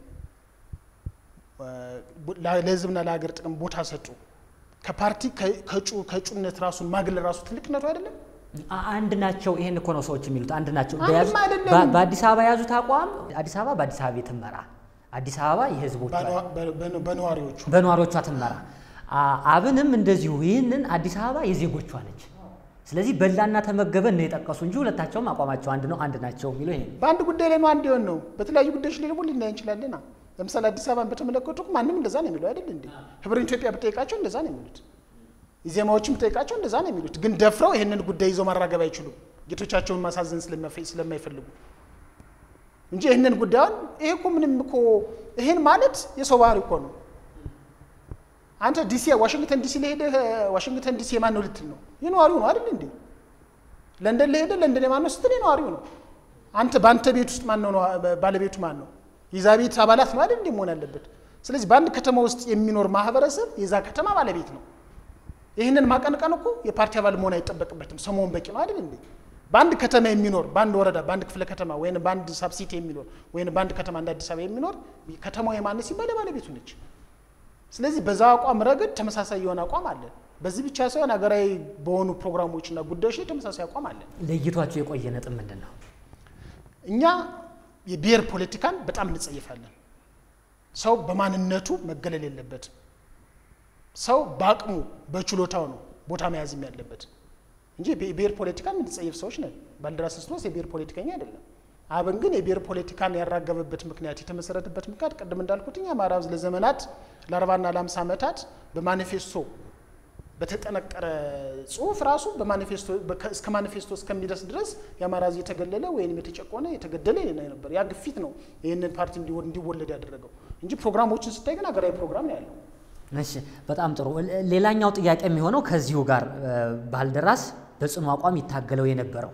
ለህዝብና ለሀገር ጥቅም ቦታ ሰጡ። ከፓርቲ ከእጩነት ራሱን ማግለል ራሱ ትልቅነቱ አይደለም። አንድ ናቸው። ይሄን እኮ ነው ሰዎች የሚሉት አንድ ናቸው። አንድም አይደለም። በአዲስ አበባ የያዙት አቋም አዲስ አበባ በአዲስ አበባ ትመራ፣ አዲስ አበባ የህዝቦቿ በነዋሪዎቹ በነዋሪዎቿ ትመራ። አብንም እንደዚሁ ይህንን አዲስ አበባ የዜጎቿ ነች። ስለዚህ በላና ተመገበ ነው የጠቀሱ እንጂ ሁለታቸውም አቋማቸው አንድ ነው፣ አንድ ናቸው የሚለው ይሄ ነው። በአንድ ጉዳይ ላይ ነው አንድ የሆን ነው። በተለያዩ ጉዳዮች ላይ ደግሞ ልናይ እንችላለን። ለምሳሌ አዲስ አበባን በተመለከቱ ማንም እንደዛ ነው የሚለው አይደል እንዴ? ህብረ ኢትዮጵያ ብጠይቃቸው እንደዛ ነው የሚሉት። ኢዜማዎችን ብጠይቃቸው እንደዛ ነው የሚሉት። ግን ደፍረው ይህንን ጉዳይ ይዘው ማራገብ አይችሉም፣ ጌቶቻቸውን ማሳዘን ስለማይፈልጉ እንጂ ይህንን ጉዳዩን ይሄ እኮ ምንም እኮ ይሄን ማለት የሰው ባህሪ እኮ ነው። አንተ ዲሲ ዋሽንግተን ዲሲ ለሄደ ዋሽንግተን ዲሲ የማን ነው ልትል ነው? የነዋሪው ነው አይደል እንዴ? ለንደን ለሄደ ለንደን የማን ነው ስትል የነዋሪው ነው። አንተ በአንተ ቤት ውስጥ ማን ነው ባለቤቱ ማን ነው? የዛ ቤት አባላት ነው አይደል እንዴ መሆን ያለበት። ስለዚህ በአንድ ከተማ ውስጥ የሚኖር ማህበረሰብ የዛ ከተማ ባለቤት ነው። ይህንን ማቀንቀን እኮ የፓርቲ አባል መሆን አይጠበቅበትም። ሰው መሆን በቂ ነው አይደል እንዴ? በአንድ ከተማ የሚኖር በአንድ ወረዳ፣ በአንድ ክፍለ ከተማ ወይም በአንድ ሳብሲቲ የሚኖር ወይም በአንድ ከተማ እንደ አዲስ አበባ የሚኖር ከተማው የማን ሲባል ባለቤቱ ነች። ስለዚህ በዛ አቋም ረገድ ተመሳሳይ የሆነ አቋም አለን። በዚህ ብቻ ሳይሆን ሀገራዊ በሆኑ ፕሮግራሞችና ጉዳዮች ላይ ተመሳሳይ አቋም አለን። ለይቷቸው የቆየ ነጥብ ምንድን ነው? እኛ የብሔር ፖለቲካን በጣም እንጸይፋለን። ሰው በማንነቱ መገለል የለበትም። ሰው በአቅሙ በችሎታው ነው ቦታ መያዝም ያለበት እንጂ የብሔር ፖለቲካን የምንጸይፍ ሰዎች ነን። ባልደራስ ክርስቶስ የብሔር ፖለቲከኛ አይደለም። አብን ግን የብሔር ፖለቲካን ያራገበበት ምክንያት የተመሰረተበት ምክንያት ቅድም እንዳልኩት አማራ ሕዝብ ለዘመናት ለአርባና ለአምሳ ዓመታት በማኒፌስቶ በተጠነቀረ ጽሁፍ ራሱ በማኒፌስቶ እስከ ማኒፌስቶ እስከሚደርስ ድረስ የአማራ ሕዝብ የተገለለ ወይም የተጨቆነ የተገደለ ነበር። ያ ግፊት ነው ይህንን ፓርቲ እንዲወለድ ያደረገው እንጂ ፕሮግራሞችን ስታይ ግን ሀገራዊ ፕሮግራም ነው ያለው። እሺ በጣም ጥሩ። ሌላኛው ጥያቄ የሚሆነው ከዚሁ ጋር ባልደራስ በጽኑ አቋም ይታገለው የነበረው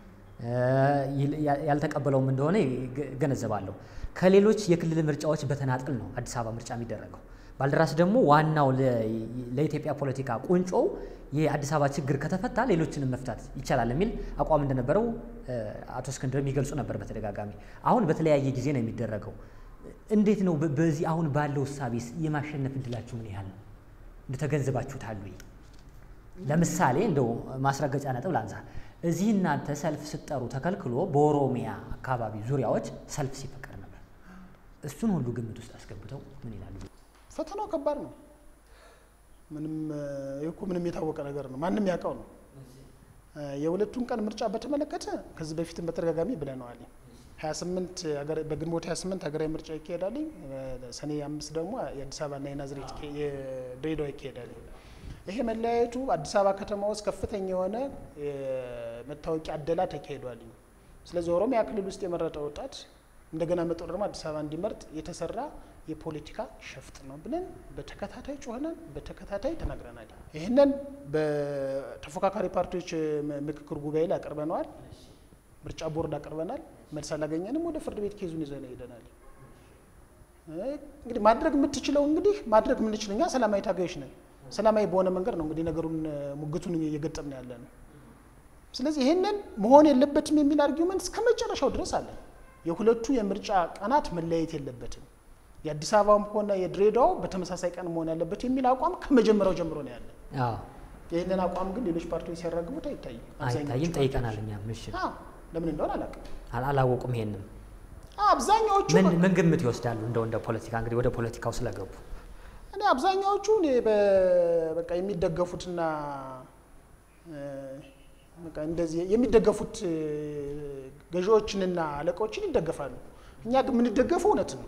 ያልተቀበለውም እንደሆነ ገነዘባለሁ። ከሌሎች የክልል ምርጫዎች በተናጥል ነው አዲስ አበባ ምርጫ የሚደረገው። ባልደራስ ደግሞ ዋናው ለኢትዮጵያ ፖለቲካ ቁንጮው የአዲስ አበባ ችግር ከተፈታ ሌሎችንም መፍታት ይቻላል የሚል አቋም እንደነበረው አቶ እስክንድር የሚገልጹ ነበር በተደጋጋሚ። አሁን በተለያየ ጊዜ ነው የሚደረገው። እንዴት ነው በዚህ አሁን ባለው እሳቤስ የማሸነፍ እድላችሁ ምን ያህል ነው? እንደተገንዘባችሁታል? ለምሳሌ እንደው ማስረገጫ ነጥብ ላንሳ። እዚህ እናንተ ሰልፍ ስትጠሩ ተከልክሎ በኦሮሚያ አካባቢ ዙሪያዎች ሰልፍ ሲፈቀድ ነበር። እሱን ሁሉ ግምት ውስጥ አስገብተው ምን ይላሉ? ፈተናው ከባድ ነው። ምንም ይህ እኮ ምንም የታወቀ ነገር ነው፣ ማንም ያውቀው ነው። የሁለቱን ቀን ምርጫ በተመለከተ ከዚህ በፊትም በተደጋጋሚ ብለነዋል። 28 በግንቦት 28 ሀገራዊ ምርጫ ይካሄዳል። ሰኔ አምስት ደግሞ የአዲስ አበባና የናዝሬት የድሬዳዋ ይካሄዳል። ይሄ መለያየቱ አዲስ አበባ ከተማ ውስጥ ከፍተኛ የሆነ መታወቂያ አደላ ተካሂዷል። ስለዚህ ኦሮሚያ ክልል ውስጥ የመረጠ ወጣት እንደገና መጦ ደግሞ አዲስ አበባ እንዲመርጥ የተሰራ የፖለቲካ ሸፍጥ ነው ብለን በተከታታይ ጮኸናል፣ በተከታታይ ተናግረናል። ይህንን በተፎካካሪ ፓርቲዎች ምክክር ጉባኤ ላይ አቅርበነዋል። ምርጫ ቦርድ አቅርበናል። መልስ አላገኘንም። ወደ ፍርድ ቤት ኬዙን ይዘን ሄደናል። እንግዲህ ማድረግ የምትችለው እንግዲህ ማድረግ የምንችለው እኛ ሰላማዊ ታጋዮች ነን። ሰላማዊ በሆነ መንገድ ነው እንግዲህ ነገሩን ሙግቱን እየገጠምን ያለ ነው። ስለዚህ ይህንን መሆን የለበትም የሚል አርጊመንት እስከ መጨረሻው ድረስ አለ። የሁለቱ የምርጫ ቀናት መለያየት የለበትም፣ የአዲስ አበባም ሆነ የድሬዳዋው በተመሳሳይ ቀን መሆን ያለበት የሚል አቋም ከመጀመሪያው ጀምሮ ነው ያለ። ይህንን አቋም ግን ሌሎች ፓርቲዎች ሲያራግቡት አይታይም። አይታይም። ጠይቀናል እኛም። እሺ ለምን እንደሆነ አላውቅም። አላወቁም። ይሄንም አብዛኛዎቹ ምን ምን ግምት ይወስዳሉ? እንደው እንደ ፖለቲካ እንግዲህ ወደ ፖለቲካው ስለገቡ እኔ አብዛኛዎቹ እኔ በ- በቃ የሚደገፉትና እ፣ በቃ እንደዚህ የሚደገፉት እ፣ ገዢዎችንና አለቆችን ይደገፋሉ። እኛ ግን የምንደገፈው እውነት ነው።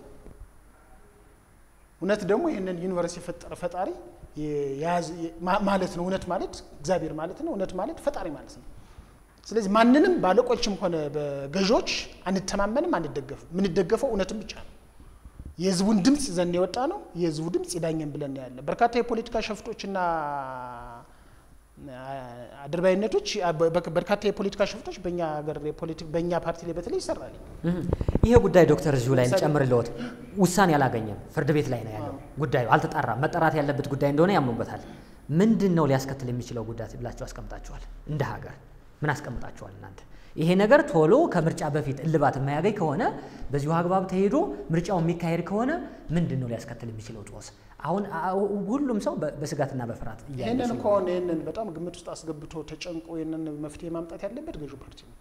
እውነት ደግሞ ይህንን ዩኒቨርስ የፈጠረ ፈጣሪ የያዘ ማ- ማለት ነው። እውነት ማለት እግዚአብሔር ማለት ነው። እውነት ማለት ፈጣሪ ማለት ነው። ስለዚህ ማንንም በአለቆችም ሆነ በገዢዎች አንተማመንም፣ አንደገፍም። የምንደገፈው እውነትን ብቻ ነው። የህዝቡን ድምፅ ይዘን የወጣ ነው። የህዝቡ ድምፅ ይዳኘን ብለን ነው ያለ። በርካታ የፖለቲካ ሸፍጦችና አድርባይነቶች በ- በርካታ የፖለቲካ ሸፍጦች በእኛ ሀገር የፖለቲ- በእኛ ፓርቲ ላይ በተለይ ይሰራል። እህ። ይሄ ጉዳይ ዶክተር እዚሁ ላይ ለምሳሌ- ጨምርልዎት ውሳኔ አላገኘም፣ ፍርድ ቤት ላይ ነው ያለው ጉዳዩ አልተጣራም። መጠራት ያለበት ጉዳይ እንደሆነ ያምኑበታል። ምንድን ነው ሊያስከትል የሚችለው ጉዳት ብላችሁ አስቀምጣችኋል? እንደ ሀገር ምን አስቀምጣችኋል እናንተ? ይሄ ነገር ቶሎ ከምርጫ በፊት እልባት የማያገኝ ከሆነ በዚሁ አግባብ ተሄዶ ምርጫው የሚካሄድ ከሆነ ምንድን ነው ሊያስከትል የሚችለው ጦስ? አሁን አ- ሁሉም ሰው በ- በስጋትና በፍርሃት እያለ ይህንን ስለሆነ ከሆነ ይህንን በጣም ግምት ውስጥ አስገብቶ ተጨንቆ ይህንን መፍትሄ ማምጣት ያለበት ገዢው ፓርቲ ነው።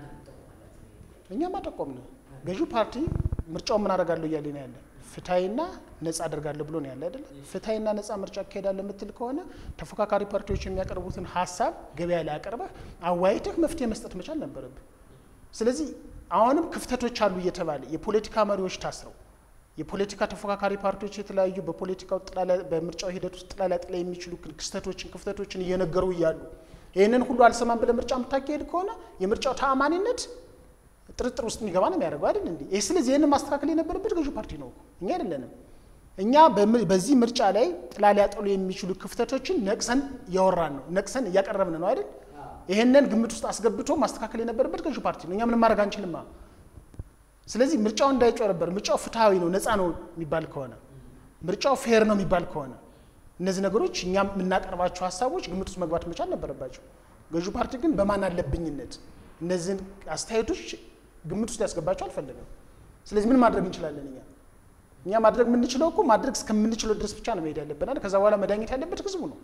እኛም አጠቆምን። ገዢው ፓርቲ ምርጫውን ምን አደርጋለሁ እያለ ነው ያለ። ፍትሐዊና ነጻ አደርጋለሁ ብሎ ነው ያለ አይደለ? ፍትሐዊና ነጻ ምርጫ አካሄዳለሁ የምትል ከሆነ ተፎካካሪ ፓርቲዎች የሚያቀርቡትን ሀሳብ ገበያ ላይ አቀርበህ አዋይተህ መፍትሄ መስጠት መቻል ነበረብህ። ስለዚህ አሁንም ክፍተቶች አሉ እየተባለ የፖለቲካ መሪዎች ታስረው የፖለቲካ ተፎካካሪ ፓርቲዎች የተለያዩ በፖለቲካው ጥላ ላይ- በምርጫው ሂደት ውስጥ ጥላ ሊያጥላ የሚችሉ ክስተቶችን ክፍተቶችን እየነገሩ እያሉ ይህንን ሁሉ አልሰማም ብለህ ምርጫ የምታካሄድ ከሆነ የምርጫው ተአማኒነት ጥርጥር ውስጥ የሚገባ ነው የሚያደርገው አይደል እንዴ? ይህ ስለዚህ ይህንን ማስተካከል የነበረበት ገዢው ፓርቲ ነው እኮ እኛ አይደለንም። እኛ በም- በዚህ ምርጫ ላይ ጥላ ሊያጠሉ የሚችሉ ክፍተቶችን ነቅሰን እያወራን ነው፣ ነቅሰን እያቀረብን ነው አይደል? ይህንን ግምት ውስጥ አስገብቶ ማስተካከል የነበረበት ገዢው ፓርቲ ነው። እኛ ምንም ማድረግ አንችልማ። ስለዚህ ምርጫው እንዳይጨረበር ምርጫው ፍትሐዊ ነው ነፃ ነው የሚባል ከሆነ ምርጫው ፌር ነው የሚባል ከሆነ እነዚህ ነገሮች እኛ የምናቀርባቸው ሀሳቦች ግምት ውስጥ መግባት መቻል ነበረባቸው። ገዢው ፓርቲ ግን በማን አለብኝነት እነዚህን አስተያየቶች ግምት ውስጥ ሊያስገባቸው አልፈለገም። ስለዚህ ምን ማድረግ እንችላለን እኛ እኛ ማድረግ የምንችለው እኮ ማድረግ እስከምንችለው ድረስ ብቻ ነው መሄድ ያለብን አይደል? ከዛ በኋላ መዳኘት ያለበት ህዝቡ ነው።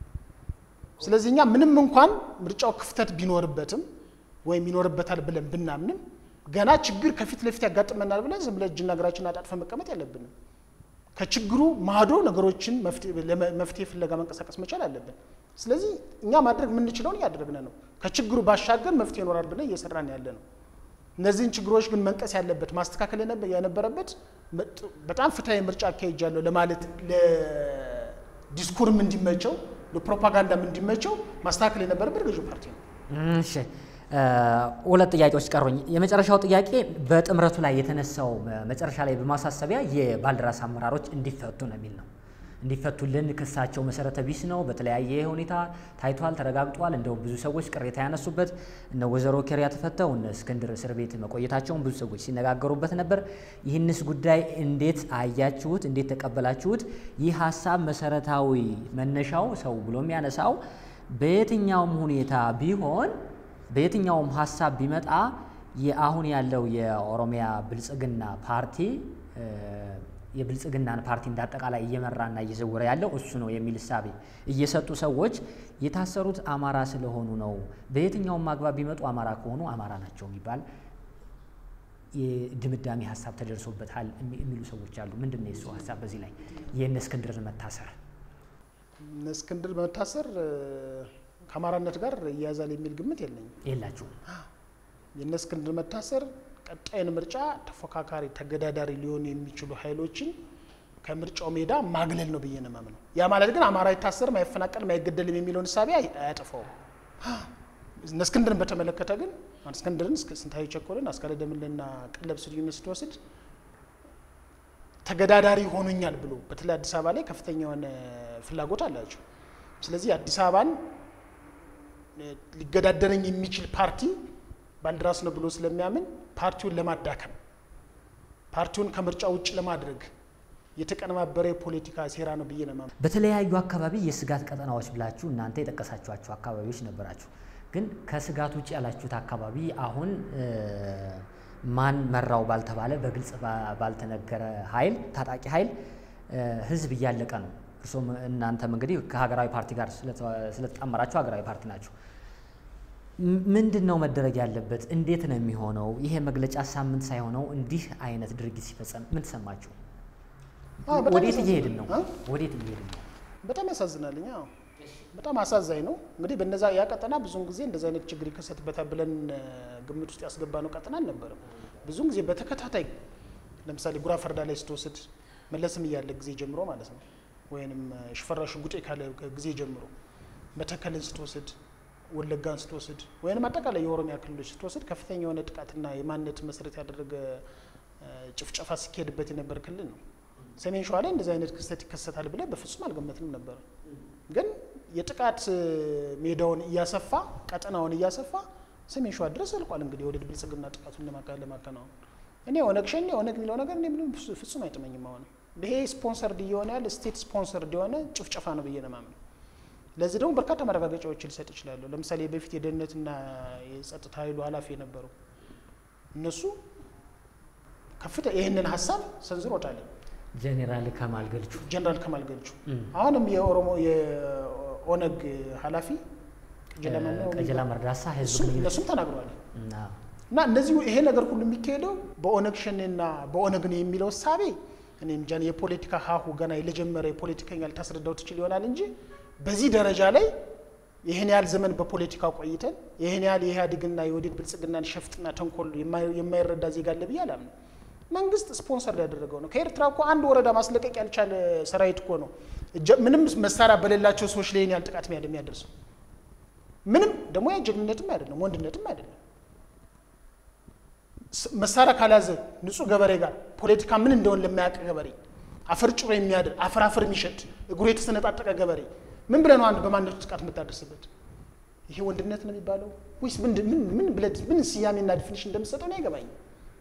ስለዚህ እኛ ምንም እንኳን ምርጫው ክፍተት ቢኖርበትም ወይም ይኖርበታል ብለን ብናምንም ገና ችግር ከፊት ለፊት ያጋጥመናል ብለን ዝም ብለን እጅና እግራችንን አጣጥፈን መቀመጥ የለብንም። ከችግሩ ማዶ ነገሮችን መፍትሄ- ለመ- መፍትሄ ፍለጋ መንቀሳቀስ መቻል አለብን። ስለዚህ እኛ ማድረግ የምንችለውን እያደረግን ነው። ከችግሩ ባሻገር መፍትሄ ይኖራል ብለን እየሰራን ያለ ነው። እነዚህን ችግሮች ግን መንቀስ ያለበት ማስተካከል የነበ- የነበረበት መጥ- በጣም ፍትሐዊ ምርጫ አካሄጃለሁ ለማለት ለዲስኩርም እንዲመቸው ለፕሮፓጋንዳም እንዲመቸው ማስተካከል የነበረበት ገዢው ፓርቲ ነው። እሺ እ፣ ሁለት ጥያቄዎች ቀሩኝ። የመጨረሻው ጥያቄ በጥምረቱ ላይ የተነሳው እ፣ መጨረሻ ላይ በማሳሰቢያ የባልደራስ አመራሮች እንዲፈቱ ነው የሚል ነው። እንዲፈቱልን ክሳቸው መሰረተ ቢስ ነው፣ በተለያየ ሁኔታ ታይቷል፣ ተረጋግጧል። እንደው ብዙ ሰዎች ቅሬታ ያነሱበት እነ ወይዘሮ ኬሪያ ተፈተው እነ እስክንድር እስር ቤት መቆየታቸውን ብዙ ሰዎች ሲነጋገሩበት ነበር። ይህንስ ጉዳይ እንዴት አያችሁት? እንዴት ተቀበላችሁት? ይህ ሀሳብ መሰረታዊ መነሻው ሰው ብሎ የሚያነሳው በየትኛውም ሁኔታ ቢሆን በየትኛውም ሀሳብ ቢመጣ የአሁን ያለው የኦሮሚያ ብልጽግና ፓርቲ እ፣ የብልጽግናን ፓርቲ እንዳጠቃላይ እየመራና እየዘወረ ያለው እሱ ነው የሚል እሳቤ እየሰጡ ሰዎች የታሰሩት አማራ ስለሆኑ ነው፣ በየትኛውም አግባብ ቢመጡ አማራ ከሆኑ አማራ ናቸው የሚባል የድምዳሜ ሀሳብ ተደርሶበታል የሚ- የሚሉ ሰዎች አሉ። ምንድን ነው የሱ ሀሳብ በዚህ ላይ የእነ እስክንድርን መታሰር? እነ እስክንድር መታሰር እ፣ ከአማራነት ጋር እያያዛል የሚል ግምት የለኝም። የላችሁም? የእነ እስክንድር መታሰር ቀጣይን ምርጫ ተፎካካሪ ተገዳዳሪ ሊሆኑ የሚችሉ ኃይሎችን ከምርጫው ሜዳ ማግለል ነው ብዬ ነው የማምነው። ያ ማለት ግን አማራ አይታሰርም፣ አይፈናቀልም፣ አይገደልም የሚለውን እሳቤ አይ- አያጠፋውም። እነ እስክንድርን በተመለከተ ግን አሁን እስክንድርን እስከ ስንታየሁ ቸኮልን፣ አስካለ ደምሌና ቀለብ ስዩምን ስትወስድ ተገዳዳሪ ሆኑኛል ብሎ በተለይ አዲስ አበባ ላይ ከፍተኛ የሆነ ፍላጎት አላቸው። ስለዚህ አዲስ አበባን እ፣ ሊገዳደረኝ የሚችል ፓርቲ ባልደራስ ነው ብሎ ስለሚያምን ፓርቲውን ለማዳከም ፓርቲውን ከምርጫ ውጭ ለማድረግ የተቀነባበረ የፖለቲካ ሴራ ነው ብዬ ነው የማምነው። በተለያዩ አካባቢ የስጋት ቀጠናዎች ብላችሁ እናንተ የጠቀሳችኋቸው አካባቢዎች ነበራችሁ። ግን ከስጋት ውጭ ያላችሁት አካባቢ አሁን እ፣ ማን መራው ባልተባለ በግልጽ ባ- ባልተነገረ ኃይል ታጣቂ ኃይል እ፣ ህዝብ እያለቀ ነው። እርሶም እናንተም እንግዲህ ከሀገራዊ ፓርቲ ጋር ስለተ- ስለተጣመራችሁ ሀገራዊ ፓርቲ ናችሁ። ምንድን ነው መደረግ ያለበት? እንዴት ነው የሚሆነው? ይሄ መግለጫ ሳምንት ሳይሆነው እንዲህ አይነት ድርጊት ሲፈጸም ምን ተሰማችሁ? አዎ፣ በጣም ወዴት ያሳዝናል። እየሄድን ነው? አ? ወዴት እየሄድን ነው? በጣም ያሳዝናልኝ። አዎ በጣም አሳዛኝ ነው። እንግዲህ በነዛ ያ ቀጠና ብዙውን ጊዜ እንደዚህ አይነት ችግር ይከሰትበታል ብለን እ፣ ግምት ውስጥ ያስገባ ነው ቀጠና አልነበረም። ብዙውን ጊዜ በተከታታይ ለምሳሌ ጉራ ፈርዳ ላይ ስትወስድ መለስም እያለ ጊዜ ጀምሮ ማለት ነው ወይንም እ፣ ሽፈራው ሽጉጤ ካለ ጊዜ ጀምሮ መተከልን ስትወስድ ወለጋን ስትወስድ ወይንም አጠቃላይ የኦሮሚያ ክልሎች ስትወስድ ከፍተኛ የሆነ ጥቃትና የማንነት መሰረት ያደረገ እ፣ ጭፍጨፋ ሲካሄድበት የነበር ክልል ነው። ሰሜን ሸዋ ላይ እንደዚህ አይነት ክስተት ይከሰታል ብለን በፍጹም አልገመትንም ነበር። ግን የጥቃት እ፣ ሜዳውን እያሰፋ ቀጠናውን እያሰፋ ሰሜን ሸዋ ድረስ ዘልቋል። እንግዲህ ወደ ብልጽግና ጥቃቱን ለማካ- ለማከናወን እኔ ኦነግ ሸኔ ኦነግ የሚለው ነገር እኔ ምንም ፍጹ- ፍጹም አይጥመኝም። አሁን ይሄ ስፖንሰርድ እየሆነ ያለ ስቴት ስፖንሰርድ የሆነ ጭፍጨፋ ነው ብዬ ነው የማምነው። ለዚህ ደግሞ በርካታ ማረጋገጫዎች ሊሰጥ ይችላሉ። ለምሳሌ በፊት የደህንነትና የጸጥታ ኃይሉ ኃላፊ የነበሩ እነሱ ከፍተ ይህንን ሀሳብ ሰንዝሮታል። ጄኔራል ከማል ገልቹ ጀነራል ከማል ገልቹ እም፣ አሁንም የኦሮሞ የኦነግ ኃላፊ ቀጀላ ማን ነው ቀጀላ መርዳሳ ህዝብ እሱም ግንኙነት እነሱም ተናግረዋል። እና እና እነዚህ ይሄ ነገር ሁሉ የሚካሄደው በኦነግ ሸኔና በኦነግ ነው የሚለው እሳቤ እኔ እንጃ የፖለቲካ ሀሁ ገና ለጀመረ የፖለቲከኛ ልታስረዳው ትችል ይሆናል እንጂ በዚህ ደረጃ ላይ ይህን ያህል ዘመን በፖለቲካ ቆይተን ይህን ያህል የኢህአዴግና የወዴድ ብልጽግናን ሸፍጥና ተንኮል የማይ- የማይረዳ ዜጋ አለ ብዬ አላምንም። መንግስት ስፖንሰር ያደረገው ነው። ከኤርትራ እኮ አንድ ወረዳ ማስለቀቅ ያልቻለ ሰራዊት እኮ ነው እጀ- ምንም መሳሪያ በሌላቸው ሰዎች ላይ ይህን ያህል ጥቃት የሚያደ- የሚያደርሰው ምንም ደግሞ ያ ጀግንነትም አይደለም ወንድነትም አይደለም። ስ- መሳሪያ ካልያዘ ንጹህ ገበሬ ጋር ፖለቲካ ምን እንደሆነ ለማያውቅ ገበሬ አፈር ጭሮ የሚያድር አፈር አፈር የሚሸት እግሩ የተሰነጣጠቀ ገበሬ ምን ብለህ ነው አንድ በማንነቱ ጥቃት የምታደርስበት? ይሄ ወንድነት ነው የሚባለው ወይስ ምንድን- ምን ምን ብለህ ምን ስያሜና ዲፊኒሽን እንደምትሰጠው ነው አይገባኝም።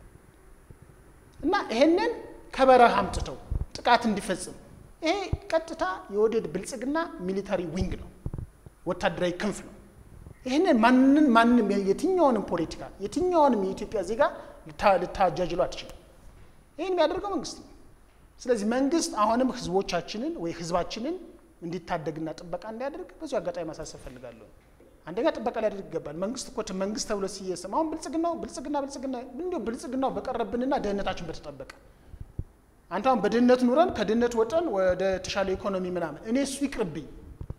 እና ይሄንን ከበረሃ አምጥተው ጥቃት እንዲፈጽም ይሄ ቀጥታ የወደድ ብልጽግና ሚሊታሪ ዊንግ ነው፣ ወታደራዊ ክንፍ ነው። ይህንን ማንን ማንም የትኛውንም ፖለቲካ የትኛውንም የኢትዮጵያ ዜጋ ልታ- ልታጃጅሉ አትችልም። ይህን የሚያደርገው መንግስት ነው። ስለዚህ መንግስት አሁንም ህዝቦቻችንን ወይ ህዝባችንን እንዲታደግና ጥበቃ እንዲያደርግ በዚሁ አጋጣሚ ማሳሰብ ፈልጋለሁ። አንደኛ ጥበቃ ሊያደርግ ይገባል። መንግስት እኮ ት- መንግስት ተብሎ ሲየስም አሁን ብልጽግናው ብልጽግና ብልጽግና እንዲሁ ብልጽግናው በቀረብንና ደህንነታችን በተጠበቀ አንተ አሁን በድህነት ኑረን ከድህነት ወጠን ወደ ተሻለ ኢኮኖሚ ምናምን እኔ እሱ ይቅርብኝ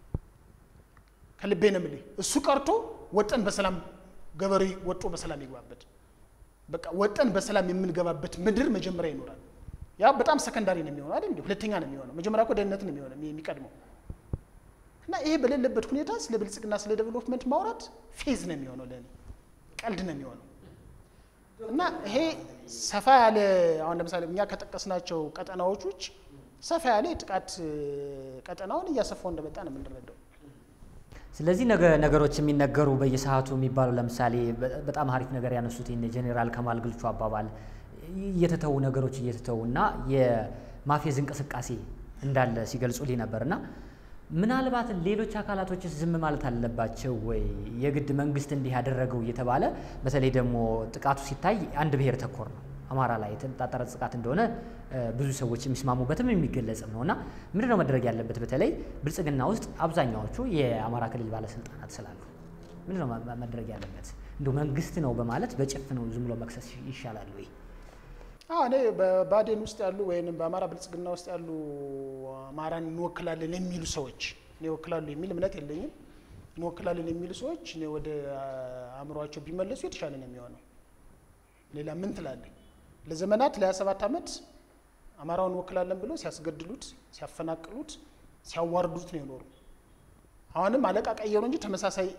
ከልቤ ነው የምልህ። እሱ ቀርቶ ወጠን በሰላም ገበሬ ወጦ በሰላም ይግባበት። በቃ ወጠን በሰላም የምንገባበት ምድር መጀመሪያ ይኖራል። ያ በጣም ሰከንዳሪ ነው የሚሆነው አይደል? እንዴ ሁለተኛ ነው የሚሆነው። መጀመሪያ እኮ ደህንነት ነው የሚሆነው የሚቀድመው። እና ይሄ በሌለበት ሁኔታ ስለ ብልጽግና ስለ ዴቨሎፕመንት ማውራት ፌዝ ነው የሚሆነው፣ ለእኔ ቀልድ ነው የሚሆነው። እና ይሄ ሰፋ ያለ አሁን ለምሳሌ እኛ ከጠቀስናቸው ቀጠናዎች ውጭ ሰፋ ያለ የጥቃት እ፣ ቀጠናውን እያሰፋው እንደመጣ ነው የምንረዳው። ስለዚህ ነገ ነገሮች የሚነገሩ በየሰዓቱ የሚባሉ ለምሳሌ በ- በጣም አሪፍ ነገር ያነሱት ይህን የጄኔራል ከማል ግልቹ አባባል እየተተዉ ነገሮች እየተተዉ እና የማፌዝ እንቅስቃሴ እንዳለ ሲገልጹልኝ ነበር እና ምናልባት ሌሎች አካላቶችስ ዝም ማለት አለባቸው ወይ? የግድ መንግስት እንዲህ ያደረገው እየተባለ በተለይ ደግሞ ጥቃቱ ሲታይ አንድ ብሔር ተኮር ነው። አማራ ላይ የተነጣጠረ ጥቃት እንደሆነ እ፣ ብዙ ሰዎች የሚስማሙበትም የሚገለጽም ነው እና ምንድን ነው መደረግ ያለበት? በተለይ ብልጽግና ውስጥ አብዛኛዎቹ የአማራ ክልል ባለስልጣናት ስላሉ ምንድን ነው መ- መደረግ ያለበት? እንዲሁ መንግስት ነው በማለት በጭፍኑ ዝም ብሎ መክሰስ ይሻላል ወይ? አዎ እኔ በባዴን ውስጥ ያሉ ወይም በአማራ ብልጽግና ውስጥ ያሉ አማራን እንወክላለን የሚሉ ሰዎች እኔ እወክላሉ የሚል እምነት የለኝም። እንወክላለን የሚሉ ሰዎች እኔ ወደ አእምሯቸው ቢመለሱ የተሻለ ነው የሚሆነው። ሌላ ምን ትላለህ? ለዘመናት ለሀያ ሰባት ዓመት አማራውን እንወክላለን ብለው ሲያስገድሉት፣ ሲያፈናቅሉት፣ ሲያዋርዱት ነው የኖሩ። አሁንም አለቃ ቀየሩ እንጂ ተመሳሳይ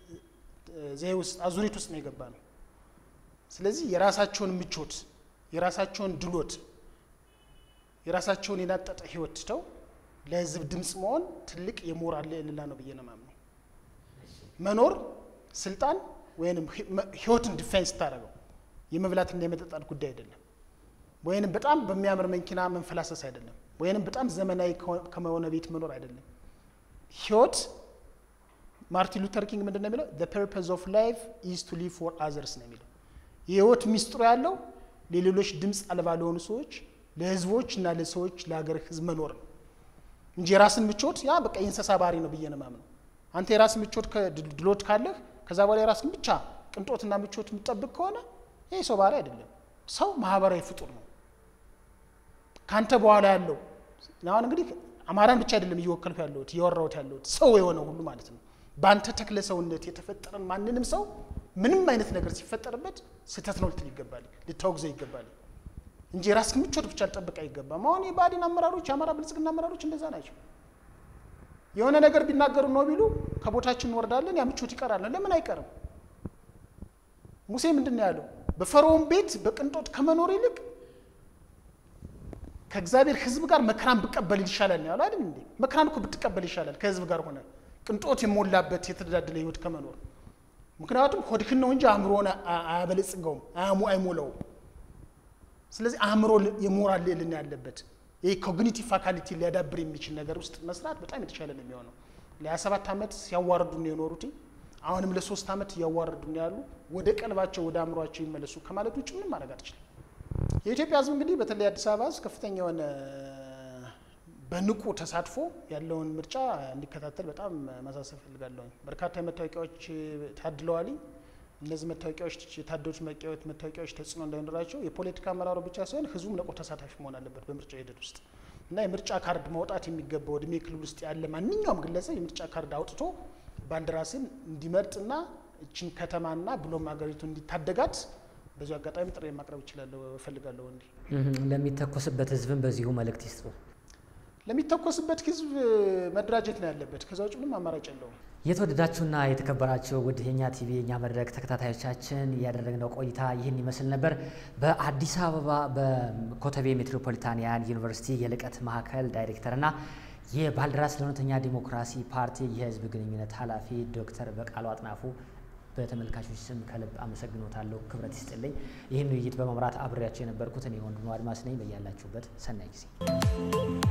ዘይ ውስጥ አዙሪት ውስጥ ነው የገባ ነው። ስለዚህ የራሳቸውን ምቾት የራሳቸውን ድሎት የራሳቸውን የናጠጠ ህይወት ትተው ለህዝብ ድምፅ መሆን ትልቅ የሞራል ልዕልና ነው ብዬ ነው የማምነው። መኖር ስልጣን ወይንም ህይወትን ዲፌንስ ስታደርገው የመብላትና የመጠጣት ጉዳይ አይደለም። ወይንም በጣም በሚያምር መኪና መንፈላሰስ አይደለም። ወይንም በጣም ዘመናዊ ከሆነ ቤት መኖር አይደለም። ህይወት ማርቲን ሉተር ኪንግ ምንድን ነው የሚለው? the purpose of life is to live for others ነው የሚለው። የህይወት ሚስጥሩ ያለው ለሌሎች ድምፅ አልባ ለሆኑ ሰዎች፣ ለህዝቦች እና ለሰዎች ለሀገር ህዝብ መኖር ነው እንጂ የራስን ምቾት ያ በቃ የእንስሳ ባህሪ ነው ብዬ ነው የማምነው። አንተ የራስ ምቾት ድሎት ካለህ ከዛ በኋላ የራስን ብቻ ቅንጦትና ምቾት የምትጠብቅ ከሆነ ይህ ሰው ባህሪ አይደለም። ሰው ማህበራዊ ፍጡር ነው። ከአንተ በኋላ ያለው አሁን እንግዲህ አማራን ብቻ አይደለም እየወከልኩ ያለሁት እያወራሁት ያለሁት ሰው የሆነ ሁሉ ማለት ነው። በአንተ ተክለ ሰውነት የተፈጠረን ማንንም ሰው ምንም አይነት ነገር ሲፈጠርበት ስህተት ነው ልትል ይገባል፣ ልታወግዘው ይገባል እንጂ የራስህን ምቾት ብቻ ልጠብቅ አይገባም። አሁን የብአዴን አመራሮች የአማራ ብልጽግና አመራሮች እንደዛ ናቸው። የሆነ ነገር ቢናገሩ ነው ቢሉ ከቦታችን እንወርዳለን፣ ያ ምቾት ይቀራል። ለምን አይቀርም? ሙሴ ምንድን ነው ያለው? በፈርዖን ቤት በቅንጦት ከመኖር ይልቅ ከእግዚአብሔር ሕዝብ ጋር መከራን ብቀበል ይሻላል ነው ያለው አይደል እንዴ? መከራን እኮ ብትቀበል ይሻላል ከሕዝብ ጋር ሆነ ቅንጦት የሞላበት የተደላደለ ህይወት ከመኖር ምክንያቱም ሆድህን ነው እንጂ አእምሮን አያበለጽገውም፣ አያሙ አይሞላውም። ስለዚህ አእምሮ የሞራል ልዕልና ያለበት ይህ ኮግኒቲቭ ፋካሊቲ ሊያዳብር የሚችል ነገር ውስጥ መስራት በጣም የተሻለ ነው የሚሆነው። ለሀያ ሰባት ዓመት ሲያዋርዱን የኖሩት አሁንም ለሶስት ዓመት እያዋረዱን ያሉ ወደ ቀልባቸው ወደ አእምሯቸው ይመለሱ ከማለት ውጭ ምንም ማድረግ አትችልም። የኢትዮጵያ ህዝብ እንግዲህ በተለይ አዲስ አበባ ህዝብ ከፍተኛ የሆነ በንቁ ተሳትፎ ያለውን ምርጫ እንዲከታተል በጣም ማሳሰብ ፈልጋለሁ። በርካታ መታወቂያዎች ታድለዋል። እነዚህ መታወቂያዎች የታደሉት መታወቂያዎች ተጽዕኖ እንዳይኖራቸው የፖለቲካ አመራሩ ብቻ ሳይሆን ህዝቡም ንቁ ተሳታፊ መሆን አለበት በምርጫ ሂደት ውስጥ እና የምርጫ ካርድ ማውጣት የሚገባው እድሜ ክልል ውስጥ ያለ ማንኛውም ግለሰብ የምርጫ ካርድ አውጥቶ ባልደራስን እንዲመርጥና እችን ከተማና ብሎም ሀገሪቱ እንዲታደጋት በዚሁ አጋጣሚ ጥሪ ማቅረብ እችላለሁ እፈልጋለሁ። እንዲ ለሚተኮስበት ህዝብም በዚሁ መልእክት ይስጡ። ለሚተኮስበት ህዝብ መደራጀት ነው ያለበት። ከዛ ውጭ ምንም አማራጭ የለውም። የተወደዳችሁና የተከበራችሁ ውድ የኛ ቲቪ የኛ መድረክ ተከታታዮቻችን ያደረግነው ቆይታ ይህን ይመስል ነበር። በአዲስ አበባ በኮተቤ ሜትሮፖሊታንያን ዩኒቨርሲቲ የልቀት ማዕከል ዳይሬክተርና የባልደራስ ለእውነተኛ ዲሞክራሲ ፓርቲ የህዝብ ግንኙነት ኃላፊ ዶክተር በቃሉ አጥናፉ በተመልካቾች ስም ከልብ አመሰግኖታለሁ። ክብረት ይስጥልኝ። ይህን ውይይት በመምራት አብሬያቸው የነበርኩት እኔ ወንድሙ አድማስ ነኝ። በያላችሁበት ሰናይ ጊዜ